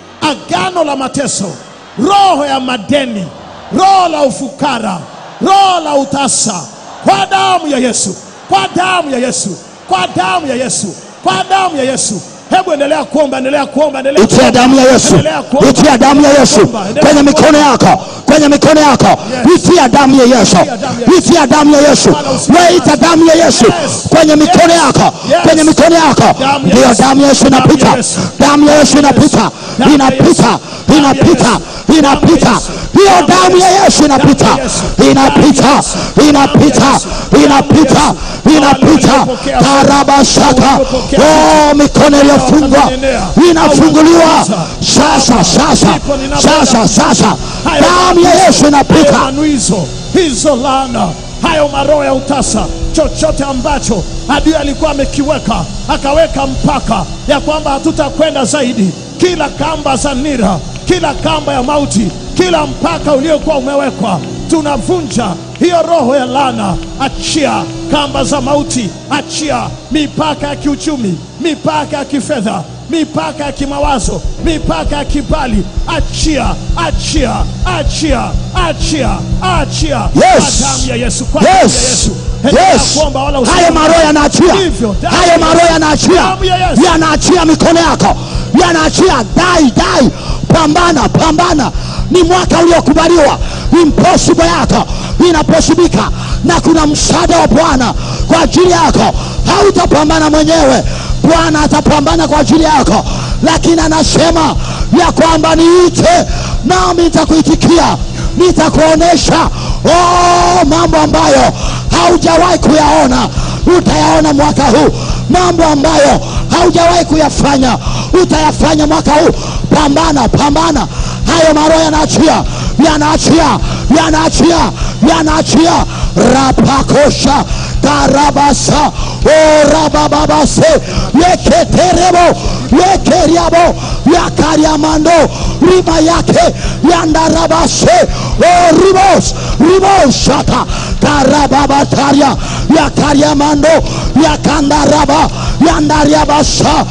agano la mateso, roho ya madeni, roho la ufukara, roho la utasa, kwa damu ya Yesu, kwa damu ya Yesu, kwa damu ya Yesu, kwa damu ya Yesu. Hebu endelea kuomba, endelea kuomba, endelea Itia kuomba. damu ya Yesu. Endelea kuomba. Itia damu ya Yesu Kuomba, endelea kwenye kuomba. mikono yako, kwenye mikono yako. Yes. Itia damu ya Yesu. Itia damu ya Yesu. Itia damu ya Yesu. Bwana usikie Wewe ita damu ya Yesu Yes. kwenye mikono Yes. yako, Yes. kwenye mikono yako. Damu ya Ndio Yesu. damu ya Yesu Damu ya inapita. Yesu. Damu ya Yesu inapita. Damu ya Inapita. Yesu. Damu ya Inapita. Yesu. Inapita. Damu ya Yesu. Hiyo Damu ya damu ya Yesu. Yesu inapita. Damu ya Yesu. Inapita. Damu ya Yesu. Inapita. Damu ya Inapita. Yesu. Inapita. Waliopokea Karabashaka. waliopokea Oh, mikono iliyofungwa Wataendelea. inafunguliwa Hawatagusa. sasa sasa Ndipo ninapenda. sasa sasa Hayo damu ya manuizo, Yesu hayo inapita manuizo, hizo laana, hayo maroho ya utasa, chochote ambacho adui alikuwa amekiweka, akaweka mpaka ya kwamba hatutakwenda zaidi, kila kamba za nira, kila kamba ya mauti, kila mpaka uliokuwa umewekwa, tunavunja hiyo roho ya laana. Achia kamba za mauti, achia mipaka ya kiuchumi, mipaka ya kifedha mipaka ya kimawazo, mipaka ya kibali, achia, achia, achia, achia, achia Yes. kwa damu ya Yesu, kwa damu ya yes Yesu. Endelea yes kuomba wala hayo usiombe. maroho yanaachia Hivyo, damu hayo ya maroho Yesu. yanaachia Damu ya Yesu. yanaachia mikono yako yanaachia dai dai pambana pambana ni mwaka uliokubaliwa impossible yako inaposibika na kuna msaada wa bwana kwa ajili yako hautapambana mwenyewe bwana atapambana kwa ajili yako lakini anasema ya kwamba niite nami nitakuitikia nitakuonesha oh, mambo ambayo haujawahi kuyaona utayaona mwaka huu mambo ambayo haujawahi kuyafanya utayafanya mwaka huu pambana pambana hayo maroho yanaachia yanaachia yanaachia yanaachia rapakosha karabasa orabababase yeketerebo yekeriabo yakariamando riba yake yandarabase oribos riboshata karababataria yakariamando yakandaraba yandariabasa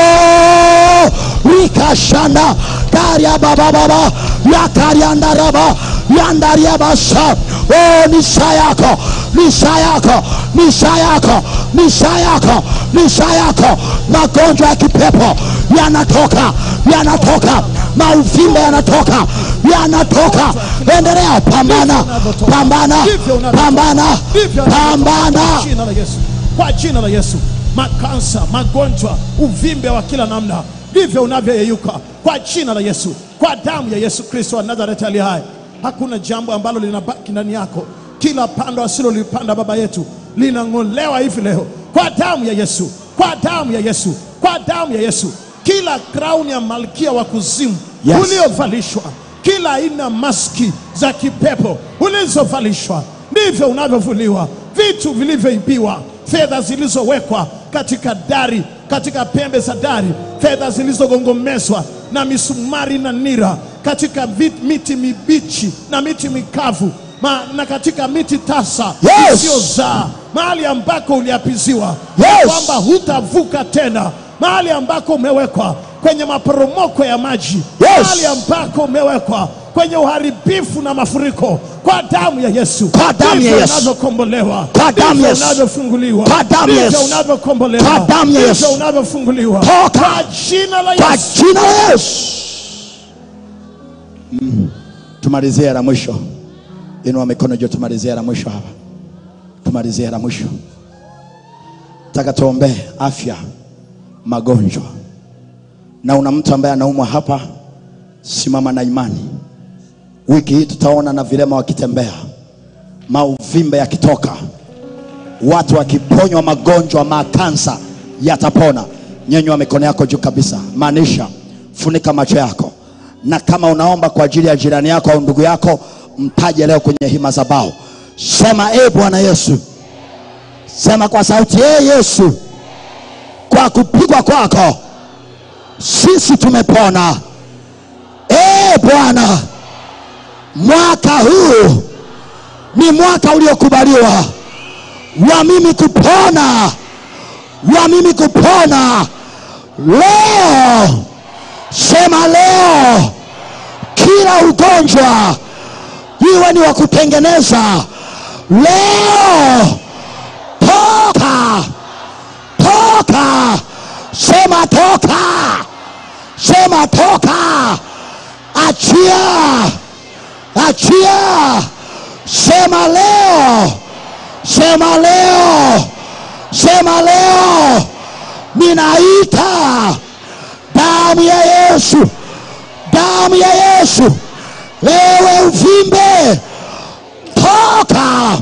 o rikashanda kariababababa yakariandaraba yandariabasa o ni saa yako ni saa yako ni saa yako ni saa yako ni saa yako magonjwa ya kipepo yanatoka yanatoka mauvimbe yanatoka yanatoka endelea pambana pambana Ndivyo unavyotoka. pambana Ndivyo unavyotoka. pambana Kwa jina la Yesu, kwa jina la Yesu, makansa, magonjwa, uvimbe wa kila namna, ndivyo unavyoyeyuka kwa jina la Yesu, kwa damu ya Yesu Kristo wa Nazareti aliye hai. Hakuna jambo ambalo linabaki ndani yako. Kila pando asilolipanda baba yetu linang'olewa hivi leo kwa damu ya Yesu, kwa damu ya Yesu, kwa damu ya Yesu. kila crown ya malkia wa kuzimu Yes. uliovalishwa, kila aina maski za kipepo ulizovalishwa, ndivyo unavyovuliwa vitu vilivyoibiwa, fedha zilizowekwa katika dari, katika pembe za dari, fedha zilizogongomezwa na misumari na nira, katika vit, miti mibichi na miti mikavu ma, na katika miti tasa Yes. isiyozaa, mahali ambako uliapiziwa Yes. kwamba hutavuka tena, mahali ambako umewekwa kwenye maporomoko ya maji, Yes. mahali ambako umewekwa kwenye uharibifu na mafuriko, kwa damu ya Yesu, Kwa damu ya ndivyo Yesu. unavyokombolewa, Kwa damu ya ndivyo Yesu. unavyofunguliwa, Kwa damu ya ndivyo Yesu. unavyokombolewa, Kwa damu ya Yesu. ndivyo unavyofunguliwa, Toka. kwa jina la kwa Yesu. jina la Yesu. Mm. Tumalizie la mwisho, inua mikono juu, tumalizie la mwisho hapa, tumalizie la mwisho. Taka tuombee afya, magonjwa, na una mtu ambaye anaumwa hapa, simama na imani. Wiki hii tutaona na vilema wakitembea, mauvimbe yakitoka, watu wakiponywa magonjwa makansa yatapona. Nyenyua mikono yako juu kabisa, maanisha funika macho yako, na kama unaomba kwa ajili ya jirani yako au ndugu yako, mtaje leo kwenye hii madhabahu. Sema e Bwana Yesu, sema kwa sauti, e Yesu, kwa kupigwa kwako sisi tumepona. E Bwana, mwaka huu ni mwaka uliokubaliwa wa mimi kupona, wa mimi kupona leo. Sema leo, kila ugonjwa iwe ni wa kutengeneza leo, toka, toka, sema toka, sema toka, achia, achia, sema leo sema leo, sema leo, ninaita damu ya Yesu, damu ya Yesu, ewe uvimbe, toka,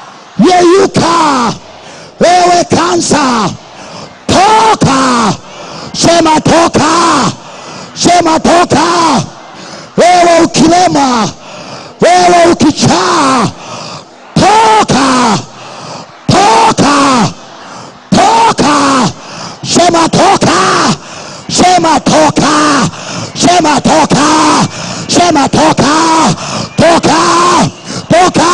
yeyuka, ewe kansa, toka, sema toka, sema toka, ewe ukilema, ewe ukichaa toka toka toka sema toka sema toka sema toka sema toka toka toka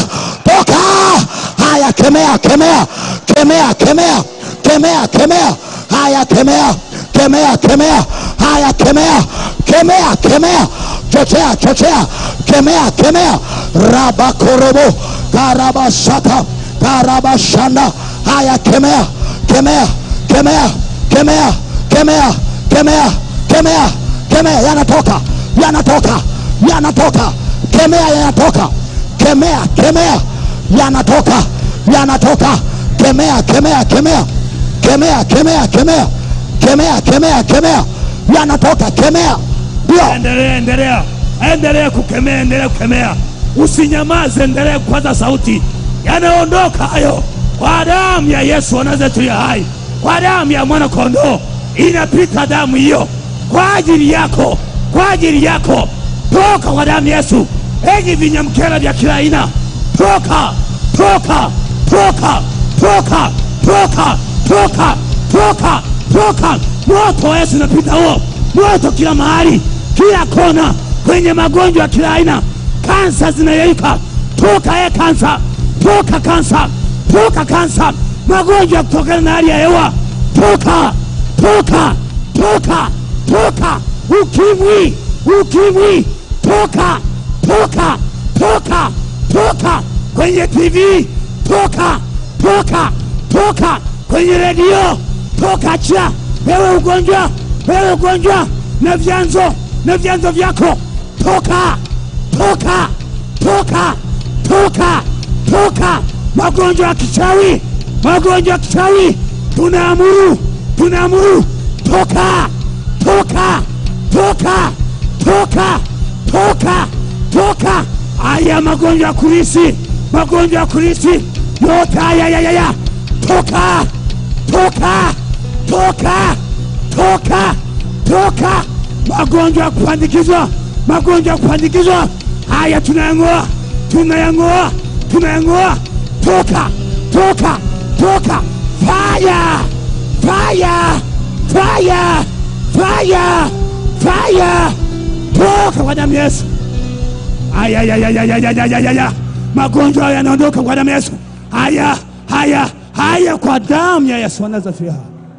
toka haya kemea kemea kemea kemea kemea kemea haya kemea kemea kemea haya kemea kemea kemea chochea chochea kemea kemea rabakorobo karabashaka karabashanda haya kemea kemea kemea kemea kemea kemea kemea kemea yanatoka yanatoka yanatoka kemea yanatoka kemea kemea yanatoka yanatoka kemea kemea kemea kemea kemea kemea kemea kemea kemea yanatoka kemea ndio endelea endelea endelea kukemea endelea kukemea usinyamaze endelea kupaza sauti yanaondoka hayo kwa damu ya yesu wa nazareti ya hai kwa damu ya mwana kondoo inapita damu hiyo kwa ajili yako kwa ajili yako toka kwa damu ya yesu enyi vinyamkela vya kila aina toka toka toka toka toka toka toka toka moto wa yesu unapita huo moto kila mahali kila kona kwenye magonjwa ya kila aina kansa zinayeyuka toka e kansa toka kansa toka kansa magonjwa ya kutokana na hali ya hewa toka toka toka toka ukimwi ukimwi toka toka toka toka kwenye tv toka toka toka kwenye redio toka cha wewe ugonjwa wewe ugonjwa na vyanzo na vyanzo vyako toka toka toka toka toka magonjwa ya kichawi magonjwa ya kichawi tunaamuru tunaamuru toka toka toka toka toka toka haya magonjwa ya kurisi magonjwa ya kurisi yote haya ya, ya, ya. toka toka toka toka toka magonjwa ya kupandikizwa, magonjwa ya kupandikizwa haya tunayang'oa, tunayang'oa, tunayang'oa. Toka, toka, toka! Fire, fire, fire, fire, fire! Toka kwa damu ya Yesu! Aya, ya, ya, ya, ya, ya, ya, ya, ya, ya. Magonjwa haya yanaondoka kwa damu ya Yesu. Haya, haya, haya, kwa damu ya Yesu anazafiha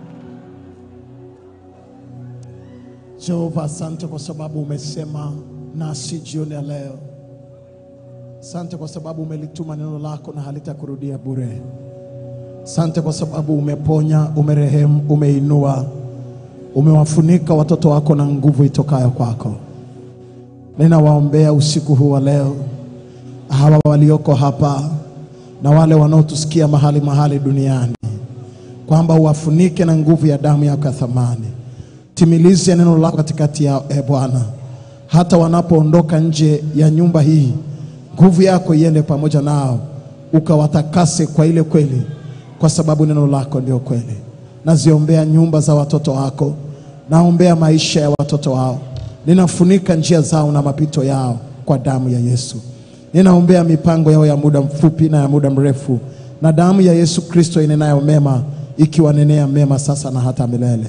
Jehova, asante kwa sababu umesema nasi jioni ya leo. Asante kwa sababu umelituma neno lako na halitakurudia bure. Asante kwa sababu umeponya, umerehemu, umeinua, umewafunika watoto wako na nguvu itokayo kwako. Ninawaombea usiku huu wa leo hawa walioko hapa na wale wanaotusikia mahali mahali duniani, kwamba uwafunike na nguvu ya damu yako ya thamani. Timilize neno lako katikati yao, e Bwana, hata wanapoondoka nje ya nyumba hii, nguvu yako iende pamoja nao, ukawatakase kwa ile kweli, kwa sababu neno lako ndio kweli. Naziombea nyumba za watoto wako, naombea maisha ya watoto wao, ninafunika njia zao na mapito yao kwa damu ya Yesu. Ninaombea mipango yao ya muda mfupi na ya muda mrefu, na damu ya Yesu Kristo inenayo mema, ikiwanenea mema sasa na hata milele.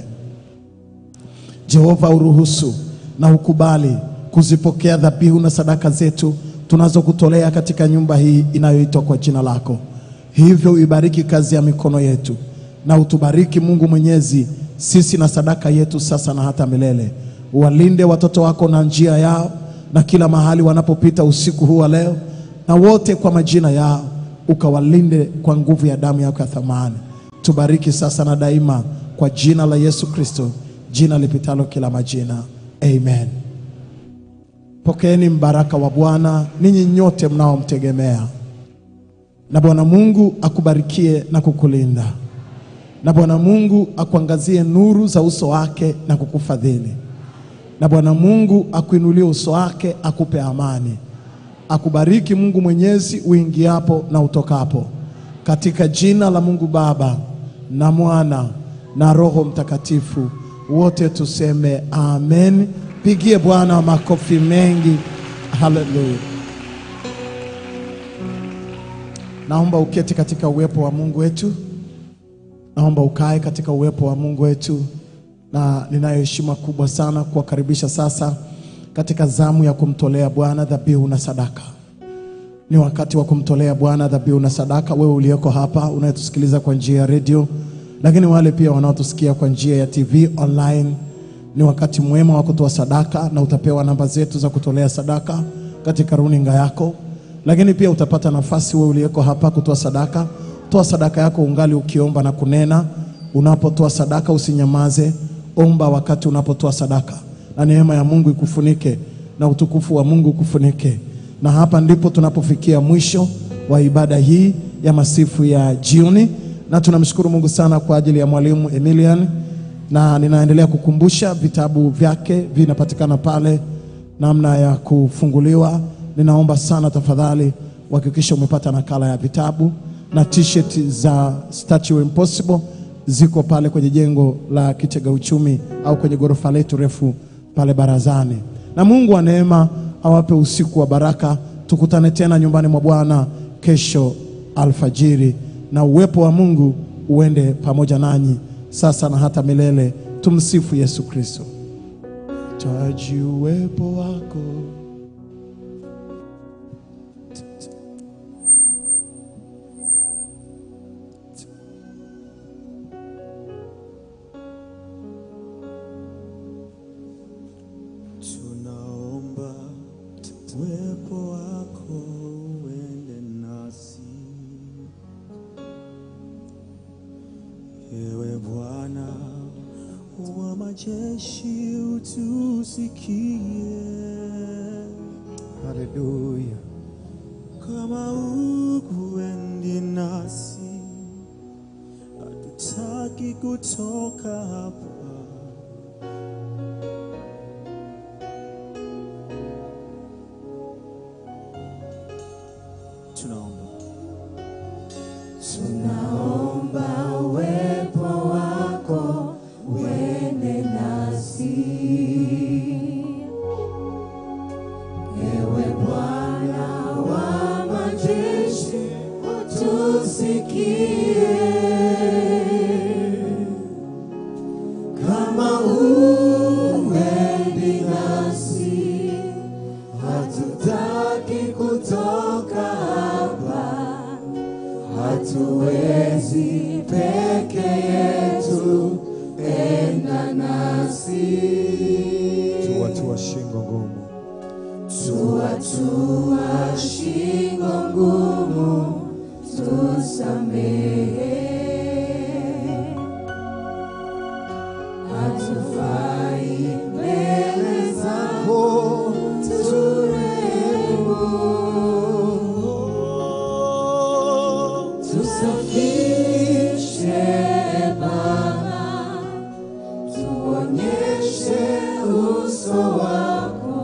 Jehova, uruhusu na ukubali kuzipokea dhabihu na sadaka zetu tunazokutolea katika nyumba hii inayoitwa kwa jina lako. Hivyo uibariki kazi ya mikono yetu na utubariki Mungu Mwenyezi, sisi na sadaka yetu sasa na hata milele. Uwalinde watoto wako na njia yao na kila mahali wanapopita usiku huu wa leo, na wote kwa majina yao, ukawalinde kwa nguvu ya damu yako ya thamani. Tubariki sasa na daima, kwa jina la Yesu Kristo, jina lipitalo kila majina, amen. Pokeeni mbaraka wa Bwana ninyi nyote mnaomtegemea, na Bwana Mungu akubarikie na kukulinda, na Bwana Mungu akuangazie nuru za uso wake na kukufadhili, na Bwana Mungu akuinulie uso wake akupe amani. Akubariki Mungu Mwenyezi uingiapo na utokapo, katika jina la Mungu Baba na Mwana na Roho Mtakatifu. Wote tuseme amen. Pigie Bwana makofi mengi. Haleluya. Naomba uketi katika uwepo wa Mungu wetu. Naomba ukae katika uwepo wa Mungu wetu, na ninayo heshima kubwa sana kuwakaribisha sasa katika zamu ya kumtolea Bwana dhabihu na sadaka. Ni wakati wa kumtolea Bwana dhabihu na sadaka. Wewe uliyeko hapa unayetusikiliza kwa njia ya redio, lakini wale pia wanaotusikia kwa njia ya TV online, ni wakati mwema wa kutoa sadaka, na utapewa namba zetu za kutolea sadaka katika runinga yako, lakini pia utapata nafasi wewe uliyeko hapa kutoa sadaka. Toa sadaka yako ungali ukiomba na kunena. Unapotoa sadaka usinyamaze, omba wakati unapotoa sadaka, na neema ya Mungu ikufunike na utukufu wa Mungu ukufunike. Na hapa ndipo tunapofikia mwisho wa ibada hii ya masifu ya jioni, na tunamshukuru Mungu sana kwa ajili ya mwalimu Emilian, na ninaendelea kukumbusha vitabu vyake vinapatikana pale, namna ya kufunguliwa. Ninaomba sana tafadhali uhakikishe umepata nakala ya vitabu na t-shirt za Statue Impossible ziko pale kwenye jengo la kitega uchumi au kwenye ghorofa letu refu pale barazani. Na Mungu wa neema awape usiku wa baraka. Tukutane tena nyumbani mwa Bwana kesho alfajiri, na uwepo wa Mungu uende pamoja nanyi sasa na hata milele. Tumsifu Yesu Kristo. Taji uwepo wako Tunaomba uwepo wako uende nasi, ewe Bwana wa majeshi, utusikie. Haleluya. Kama ukuendi nasi, hatutaki kutoka hapa. Tunaomba Tunaomba uwepo wako uende nasi, peke yetu, enda nasi. Tuwatua shingo ngumu, tuwatua shingo ngumu, tusamehe. Hatufai mbele zako, turehemu. Tusafishe Baba, tuonyeshe uso wako,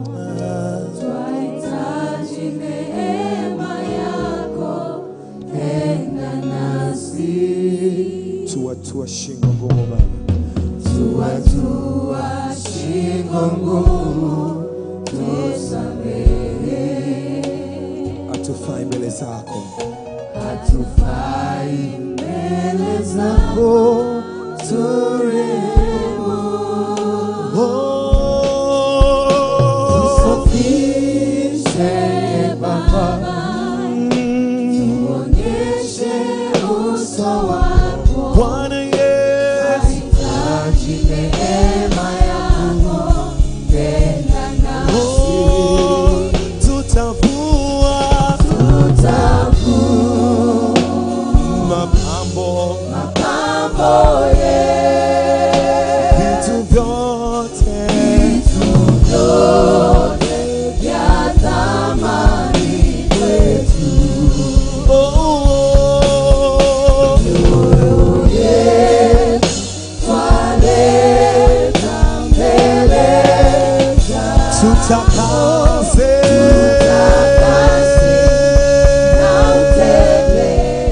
twahitaji neema yako, enda nasi. Tuwatua shingo ngumu Baba, tuwatua shingo ngumu, tusamehe. Hatufai mbele zako hatufai mbele zako turehemu. Tusafishe Baba, tuonyeshe uso wako Bwana Yesu, hitaji neema yako, tenda nasi tutavua mapambo mapambo vitu vyote vitu vyote vya thamani kwetu oh, oh. yetu twaleta mbele tutakase na utende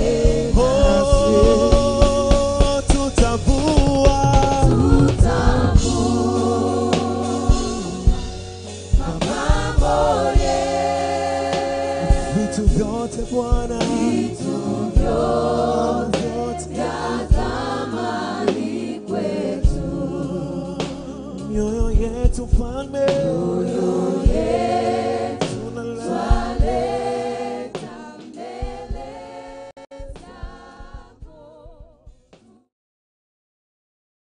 Oh, tutavua vitu vyote Bwana, vitu vyote vya thamani kwetu, mioyo yetu Mfalme,